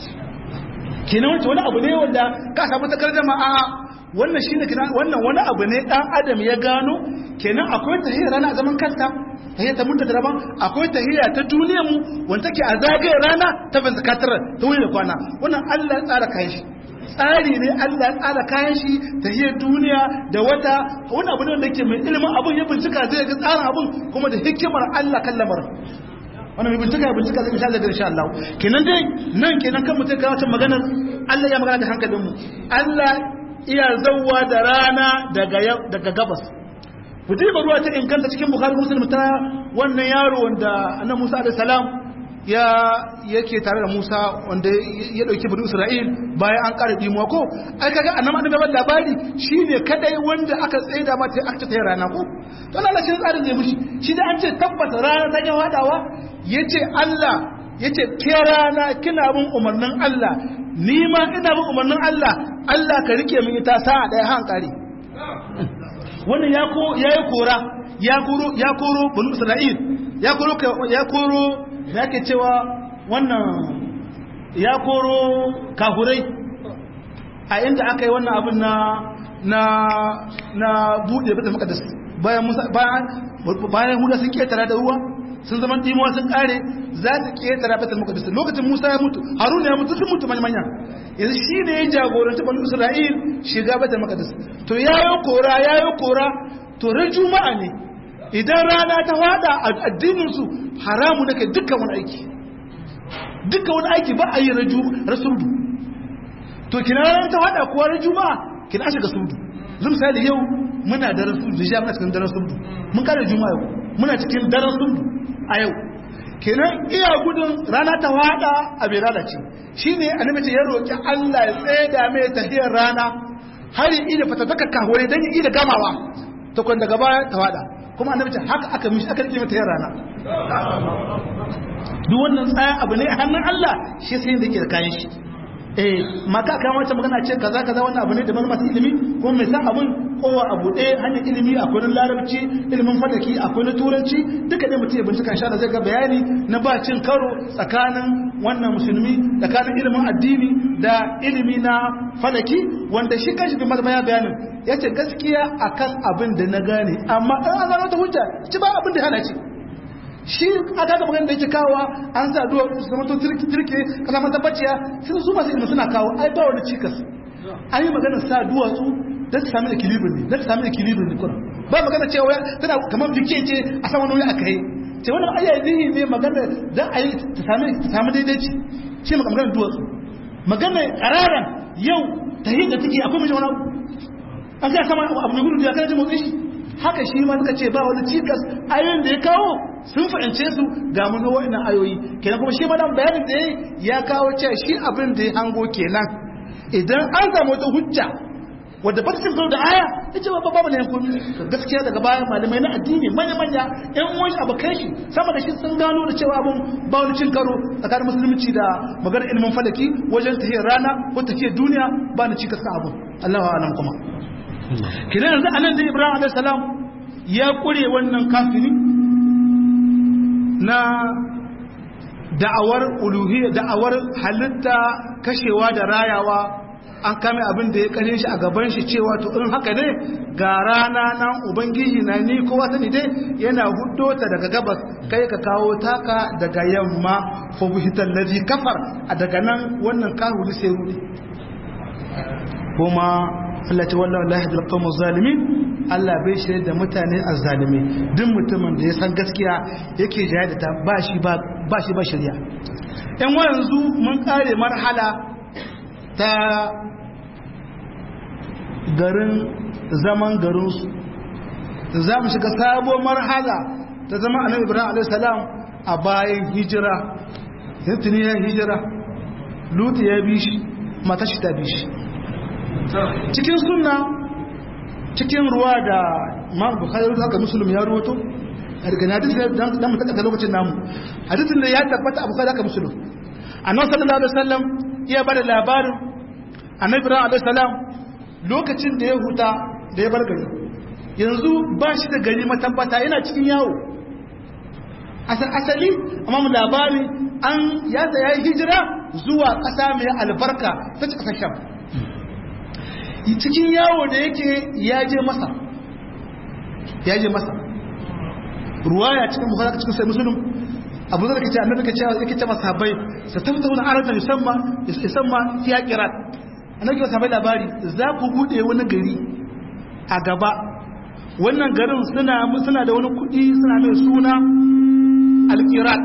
kenan wancan wani abu ne wanda ka samu takar jama'a wannan shine kenan wannan wani abu ne dan adam ya gano kenan akwai tahiyya rana a zaman kanta tahiyya ta mutta daban akwai tahiyya ta duniyar mu wanda take a zagaye rana ta fantakatar ta wuri da kwana wannan Allah ya tsara kayan shi tsari ne Allah ya tsara kayan shi tahiyyar duniya da wata wani abu ne wanda yake mai ilimin abun ya bincika zai ga tsarin abun kuma da hikimar Allah kan lamarin wannan mai bincika ya bincika zai insha Allah insha Allah kenan dai nan kenan kan mutum ga wata maganar Allah ya magana da hankalinmu Allah iya zauwa da rana daga gabas ba ruwa ta inganta cikin bukari muslim ta wannan yaro wanda annan musa da salam ya yake tare da musa wanda ya dauki bari isra'il bayan an kara dimuwa ko ai kaga annan annabi gaban labari shine kadai wanda aka tsaida mata aka ta rana ko to Allah shi tsarin ne mushi shi da an ce tabbata rana ta yawa dawa yace Allah yace ke rana kina bin umarnin Allah ni ma ina bin umarnin Allah Allah ka rike min ita sa'a ɗaya hankali wannan ya ko yayi kora ya koro ya koro banu Isra'il ya koro ya koro da yake cewa wannan ya koro kahurai a inda aka yi wannan abin na na na bude bata maqdis bayan Musa bayan bayan Huda sun ketara da ruwa sun zama dimuwa sun kare za su ketara bata maqdis lokacin Musa ya mutu Harun ya mutu sun mutu manya yanzu shi ne ya jagoranci banu Isra'il shiga bata maqdis to yayo kora yayo kora to ran juma'a ne idan rana ta fada a addinin su haramu nake dukkan wani aiki dukkan wani aiki ba a yi rasudu to kina rana ta fada kuwa ran juma'a kina shiga sudu zan misali yau muna da rasudu da jami'a cikin daren sudu mun kare juma'a yau muna cikin daren sudu a yau kenan iya gudun rana ta fada a bai lalace shine annabi ce ya roki Allah ya tsaye da mai tahiyar rana har yi da fatataka kahore dan yi da gamawa ta kwanda gaba ta fada kuma annabi ce haka aka mishi aka rike mata yin rana duk wannan tsaya abu ne a hannun Allah shi sai da ke da kayan shi eh maka kan wata magana ce kaza kaza wannan abu ne da masu ilimi kuma mai san abun kowa abu ɗaya hanyar ilimi akwai na larabci ilimin falaki akwai na turanci duka dai mutum ya bincika sha da zai ga bayani na ba cin karo tsakanin wannan musulmi tsakanin ilimin addini da ilimi na falaki wanda shi kanshi bin mazama ya bayanin ya ce gaskiya akan abin da na gane amma ɗan an zama ta hujja ci ba abin da hana ce shi aka ga magana da yake kawowa an sa duwa su zama to turke kasa mata bacciya sun su masu ilimi suna kawo ai ba wani cikas an yi magana sa duwatsu don ta sami equilibrium ne don ta sami equilibrium ne kuma ba magana cewa tana kamar bike ce a sama wani aka yi ce wannan ayyayi ne magana don a yi ta sami daidaici shi magana duwatsu magana ƙararan yau ta yi da take akwai mijin wani abu an ga sama abu mai gudu da kana jin motsin shi haka shi ma suka ce ba wani cikas ayoyin da ya kawo sun fahimce su ga mun wa'annan ayoyi kenan kuma shi ma dan bayanin da yayi ya kawo cewa shi abin da ya hango kenan idan an samu wata hujja wadda ba ta cin karo da aya ya ce ba babu ne komi gaskiya daga bayan malamai na addini manya manya yan uwan shi abokan shi sama da shi sun gano da cewa abun ba wani cin karo tsakanin musulunci da maganar ilimin falaki wajen tafiyar rana ko tafiyar duniya ba ni cikas ka abun Allahu a'lam kuma kidan yanzu anan da Ibrahim alaihi salam ya kure wannan kafiri na da'awar uluhiyya da'awar halitta kashewa da rayawa an kame abin da ya kare shi a gaban shi cewa to in haka ne ga rana nan ubangiji na ni kowa sani dai yana huddo ta daga gabas kai ka kawo taka daga yamma fa buhital ladhi kafar a daga nan wannan kahuri sai rudi kuma Allah ta wallahi la yahdil qawmuz zalimin Allah bai shirye da mutane azzalimi duk mutumin da ya san gaskiya yake jaya da ta ba shi ba ba shi ba shari'a yan yanzu mun kare marhala ta garin zaman garinsu za mu shiga sabuwar marhala ta zama annabi ibrahim alaihissalam a bayan hijira tuni ya hijira lutu ya bi shi matashi ta bi shi cikin sunna cikin ruwa da ma bukhari haka musulmi ya ruwato a daga hadisi da mu taka lokacin namu hadisin da ya tabbata a bukhari haka musulmi annabi sallallahu alaihi wasallam ya bada labarin annabi ibrahim alaihi salam lokacin da ya huta da ya bar gari yanzu ba shi da gari matabbata yana cikin yawo asali amma mu labari an ya ya yi hijira zuwa ƙasa mai albarka ta ci ƙasar sham cikin yawo da yake ya je masa ya je masa ruwaya cikin bukhari cikin sai musulun abu zai kace annabi kace yake ce masa bai sa tafsiruna aratan yusamma yusamma fiya qirat annabi ya sabai labari za ku bude wani gari a gaba wannan garin suna suna da wani kudi suna mai suna alqirat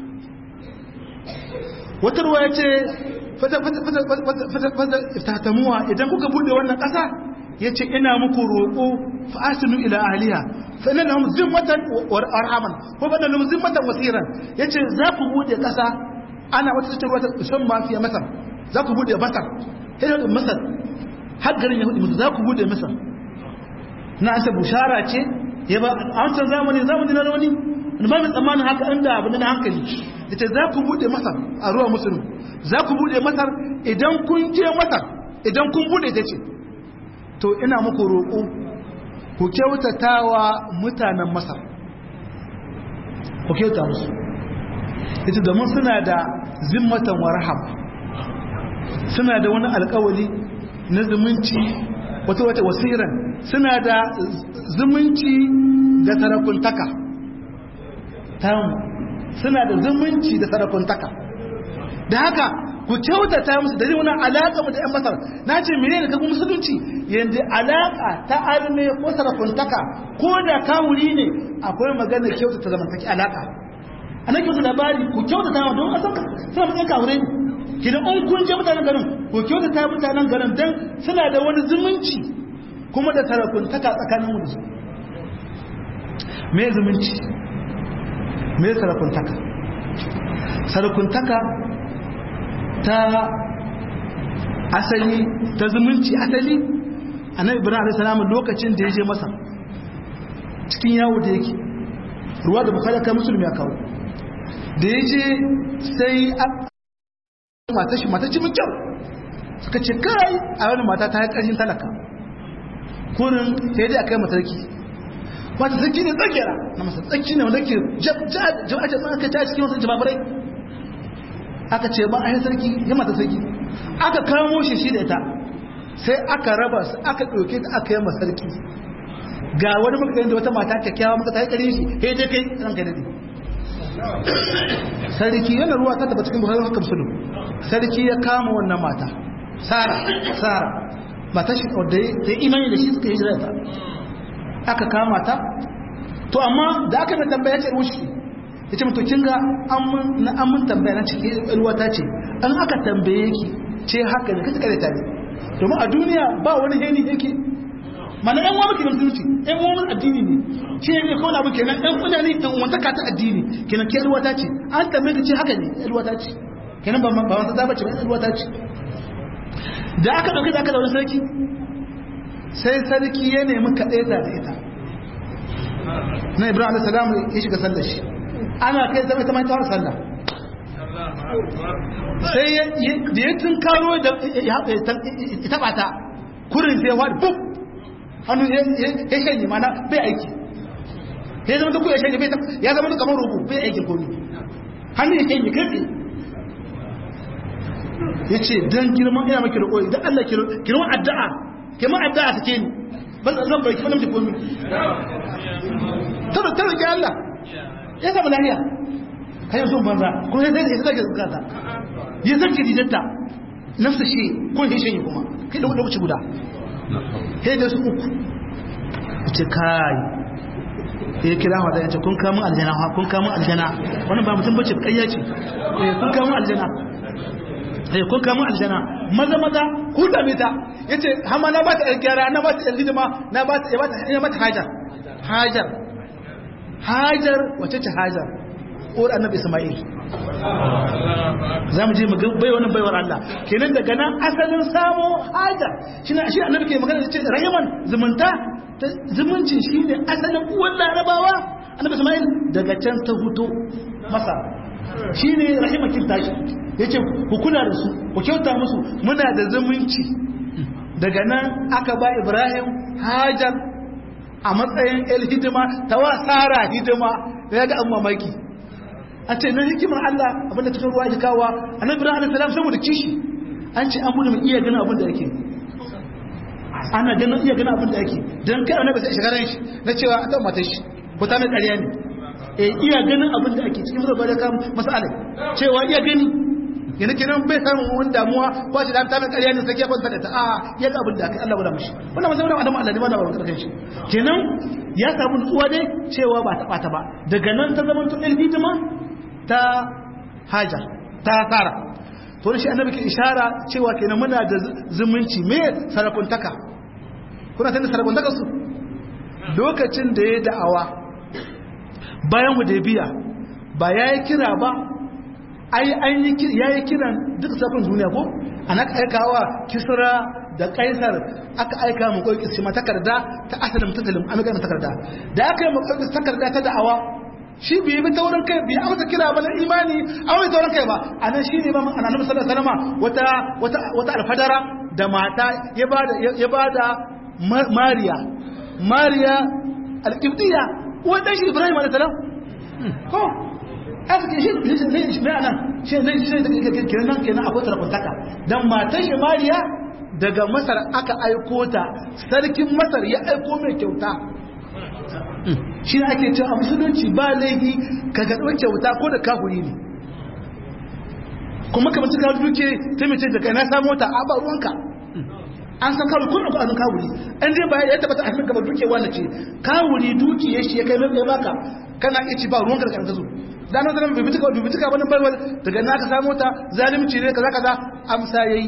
wata ruwa yace fata fata fata fata iftatamuwa idan kuka bude wannan kasa yace ina muku roko fa asinu ila ahliha fa inna lahum zimmatan wa arhaman ko fa lahum zimmatan wasiran yace za ku bude kasa ana wata tattaruwa ta san mafiya masar za ku bude masar sai masar har garin yahudi musu za ku bude masar na asa bushara ce ya ba a wancan zamani zamani na wani ba mai tsammanin haka inda abu na hankali da ce za ku bude masar a ruwa musulun za ku bude masar idan kun je masar idan kun bude ta ce to ina muku roƙo ku kyautata wa mutanen masar ku kyauta musu ita domin suna da zimmatan warham suna da wani alkawali na zumunci wata wata wasiran suna da zumunci da sarakuntaka tamu suna da zumunci da sarakuntaka da haka ku kyautata musu da wani alaƙa mu da ‘yan masar na ce mene da kagun musulunci yadda alaƙa ta arme ko sarakuntaka ko da kawuri ne akwai magana kyautata zamantaki alaƙa a nan kyautu labari ku kyautata wa don asan suna matsayin kawure ne kidan an kun je mutanen garin ku kyautata mutanen garin don suna da wani zumunci kuma da sarakuntaka tsakanin mu da su me zumunci me sarakuntaka sarakuntaka ta asali ta zumunci asali annabi ibrahim alayhi salam lokacin da ya je masa cikin yawo da yake ruwa da bukhari kai musulmi ya kawo da ya je sai mata shi mata ci mun kyau suka ce kai a wani mata ta yi ƙarshen talaka kurin sai dai a kai matarki wata tsaki ne tsakera na masa tsaki ne wanda ke jama'ace aka ta cikin wasu jababarai aka ce ba a yi sarki ya mata sarki aka kamo shi shi da ita sai aka raba su aka ɗauke ta aka yi sarki ga wani maka da wata mata kyakkyawa maka ta yi ƙarin shi he dai kai ran kai dade sarki yana ruwa ta taba cikin buhari haka musulun sarki ya kama wannan mata sara sara mata shi da ya imani da shi suka yi jirata aka kama ta to amma da aka mai tambaya ce wuce ya ce mutu kinga an mun tambaya na cikin ruwa ta ce an aka tambaye ki ce haka ne kace kareta ne domin a duniya ba wani heni yake mana ɗan wani kenan mutunci ɗan wani addini ne ce ne kawai abu kenan ɗan kuna ne ɗan wantaka ta addini kenan ke ruwata ce an tambaye ka ce haka ne ruwata ce kenan ba ba wata zaba ce ba ruwata ce da aka ɗauki da aka zaune sarki sai sarki ya nemi kaɗai da ita na ibrahim alaihi salam ya shiga sallar shi ana kai zama ita ma ta sallah sai da ya tun karo da ya taɓa ta kurin sai ya faɗi buk hannu ya shanye mana bai aiki ya zama duk ya shanye ya zama duk kamar rubu bai aikin komi hannu ya shanye kai ya ce don girman ina maki roƙo idan Allah girman addu'a girman addu'a take ni ban zan bai kimanin da komi tada tada ke Allah ya samu lahiya kayan sun banza kuma ya zai da ya zage zukata ya zarce dijatta nafsa shi ko ya shanye kuma kai da lokaci guda sai da su uku ce kai ya kira wa da yace kun kamun aljana kun kamun aljana wannan ba mutum bace kayya ce kun kamun aljana eh kun kamun aljana maza maza ku da mita yace hama na ba ta gyara na ba ta hidima na ba ta ya ba ta ya mata hajar hajar hajar wace ce hajar uwar annabi isma'il za mu je mu bai wannan baiwar Allah kenan daga nan asalin samo hajar shi ne shi annabi ke magana da ce rahiman zumunta zumuncin shi ne asalin uwar larabawa annabi isma'il daga can ta huto masa shi ne rahimakin tashi ya ce ku kula da su ku kyauta musu muna da zumunci daga nan aka ba ibrahim hajar a matsayin el hidima ta wa tsara hidima da ya ga an mamaki a ce na hikimar Allah abinda cikin ruwa ya kawo annabi ibrahim alaihi salam saboda kishi an ce an gudu mai iya ganin abin da yake ana ganin iya ganin abin da yake dan kai annabi sai shigaran shi na cewa a dan matar shi ko ta mai ƙarya ne eh iya ganin abin da ake cikin zuwa da kan masala cewa iya gani yana kenan bai samun wani damuwa ko shi da ta mai ƙarya ne sai ya kwanta da ta a ya ga abin da aka Allah guda mishi wannan masalan Adamu Allah ne ba da ba karkan shi kenan ya samu nutsuwa dai cewa ba ta bata ba daga nan ta zama tun hidima ta haja ta tsara to shi annabi ke ishara cewa kenan muna da zumunci me sarakuntaka kuna tana sarakuntaka su lokacin da ya da'awa bayan hudaybiya ba yayi kira ba ai an yi yayi kiran duk safin duniya ko ana aikawa kisra da kaisar aka aika mu koyi shi ma takarda ta asalin tasalin an ga takarda da aka yi mu koyi takarda ta da'awa shi bai bi taurin kai bai amsa kira ba na imani a wani taurin kai ba a nan shi ne ba a nan sallar salama wata wata wata alfadara da mata ya bada ya bada mariya mariya alƙibdiya wanda shi ibrahim alayhi salam ko aka ce shi ne shi ne anan shi ne shi ne kenan kenan akwai tarakuntaka dan matan shi mariya daga masar aka aiko ta sarkin masar ya aiko mai kyauta shi ne ake cewa a musulunci ba laifi ka gaɗuwar kyauta ko da kafuri ne kuma kamar suka duke ta mace da kai na samu ta a ba ruwanka an san kawuri kun akwai kawuri an dai bayan ya tabbata a gaba duke wanda ce kawuri duki ya shi ya kai mai baka kana iya ci ba ruwanka da karanta zo da nan zanen bibitika bibitika wani barwar daga na ka samu ta zalimci ne kaza kaza amsa yayi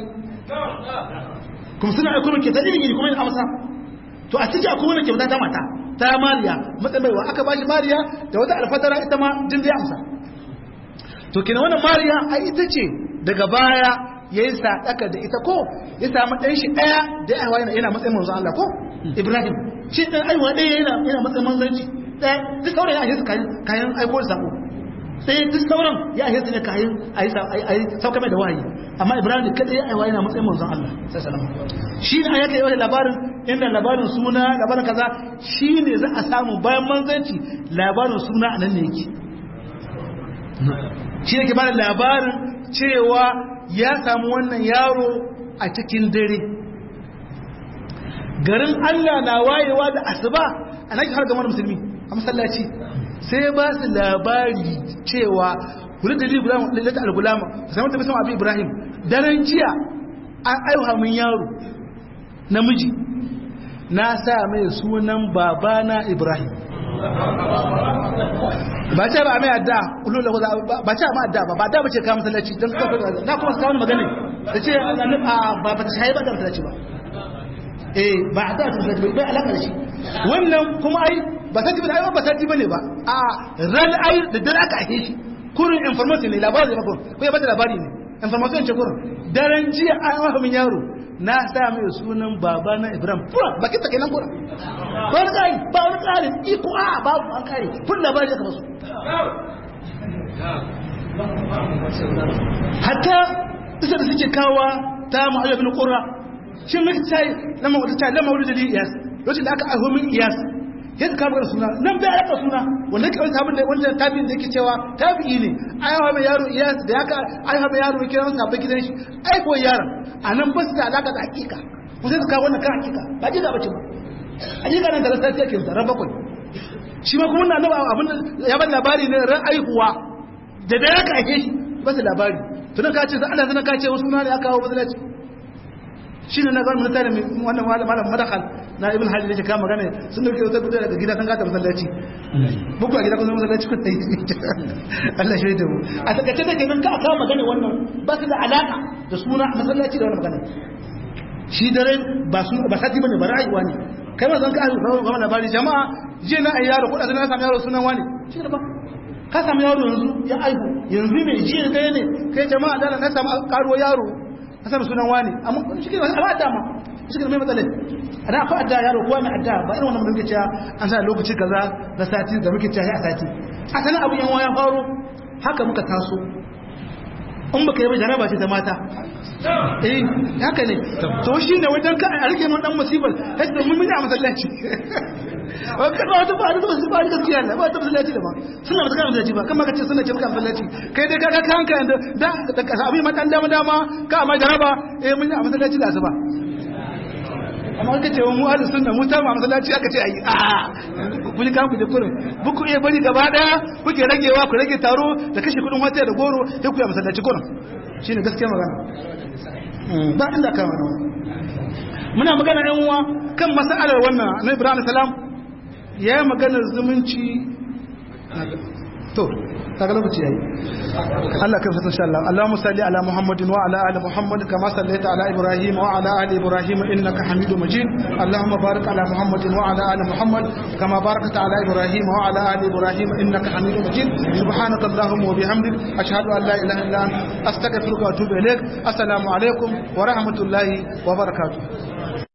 kuma suna aiko mai ke ta iri kuma yin amsa to a cikin akwai wani kyauta ta mata ta mariya matsamaiwa aka ba shi mariya da wata alfadara ita ma jin zai amsa to kina wannan mariya a ita ce daga baya ya yi sadaka da ita ko ya samu ɗan shi ɗaya da ya yana yana matsayin manzon Allah ko Ibrahim shi ɗan aiwa ɗaya yana yana matsayin manzanci ɗaya duk sauran ya ahisa kayan kayan aiko da sako sai duk sauran ya ahisa ne kayan a yi sauka mai da wahayi amma Ibrahim kada ya aiwa yana matsayin manzon Allah sallallahu alaihi wasallam shi ne ayaka yi labarin inda labarin suna labarin kaza shi ne za a samu bayan manzanci labarin suna a nan ne yake shi ne ke bada labarin cewa ya samu wannan yaro a cikin dare garin Allah na wayewa da asuba a nake har gamar musulmi a masallaci sai ba su labari cewa kula da lalata al-gulama samun da bisan abu ibrahim daren jiya an aiwa min yaro namiji na sa mai sunan babana ibrahim ba ce ba mai adda ulula ba ce ba adda ba ba da bace ka masallaci don kafa na kuma kawo magana ta ce ba ba ta shayi ba da ta ce ba eh ba a ta ta ce ba alaka da shi wannan kuma ai ba ta ji ba ai ba ta ji bane ba a ran ai da dare aka ake shi kurin information ne labarin ne ko ya bada labari ne information ce kurin daren jiya an wafa min yaro na sa mai sunan baba na Ibrahim fura baki ta kenan fura ba wani kare ba wani kare iko a babu an kare fun labari aka basu hatta isa da suke kawa ta ma'ayyar bin ƙura shi mai ta yi lama wata ta lama wani dalilin iyas lokacin da aka aiho min iyas ya ka kama suna nan bai aka suna wanda ka wani tabin da wanda tabin da yake cewa tabi'i ne aiwa mai yaro iyas da ya ka aiwa mai yaro kira masa abin gidan shi aiko yaron a nan ba su da alaka da hakika ku sai su kawo wannan kan hakika ba ji da bace ba hakika nan da rasa sai ke ran bakwai shi ma kuma na abin da ya ban labari ne ran aihuwa da da ya ka ake shi ba su labari tunan ka ce za ana zanen ka ce wasu suna ne aka kawo masallaci shi ne na zan mun tare wannan malam madakal na ibn hajji da ke kama gane sun dauke wata gudu daga gida kan gata masallaci buku a gida kun masallaci kun tayi Allah shi da mu a takaice da kenan ka aka magana wannan ba su da alaka da suna masallaci da wannan magana shi dare ba su ba sati bane ba ra'ayi wani kai ma zan ka ga ga labari jama'a je na ayyaro ko da na samu yaro sunan wani shi ne ba ka samu yaro yanzu ya aihu yanzu mai ji da ne kai jama'a da na samu karuwa yaro ka samu sunan wani amma shi ke ba adda ma shi ke mai matsalai ana akwai adda yaro kowa mai adda ba irin wannan muke cewa an sa lokaci kaza na sati da muke cewa a sati a sanin abu yan ya faro haka muka taso in baka yi ba jaraba ce ta mata eh haka ne to shi ne wajen ka a rike mun dan musibar yadda mun miji a masallaci wakar ba wata ba da su ba da gaskiya ne ba ta masallaci da ba suna ba ta masallaci ba kamar ka ce suna ce maka masallaci kai dai ka ga kanka da da da abin matan dama dama ka amma jaraba eh mun yi a masallaci da asuba amma ka ce mu ahlus sunna mu ta ma masallaci aka ce ayi a kun ka ku da kurin buku iya bari gaba daya kuke ragewa ku rage taro da kashe kudin wata da goro sai ku yi masallaci kurin shine gaskiya magana ba inda ka magana muna magana yan uwa kan mas'alar wannan na Ibrahim salam ya yi magana zumunci to kaga lokaci yayi Allah kai fasa insha Allah Allahumma salli ala Muhammadin wa ala ali Muhammad kama sallaita ala Ibrahim wa ala ali Ibrahim innaka Hamidum Majid Allahumma barik ala Muhammadin wa ala ali Muhammad kama barakta ala Ibrahim wa ala ali Ibrahim innaka Hamidum Majid subhanaka Allahumma wa bihamdik ashhadu an la ilaha illa anta astaghfiruka wa atubu ilaik assalamu alaikum wa rahmatullahi wa barakatuh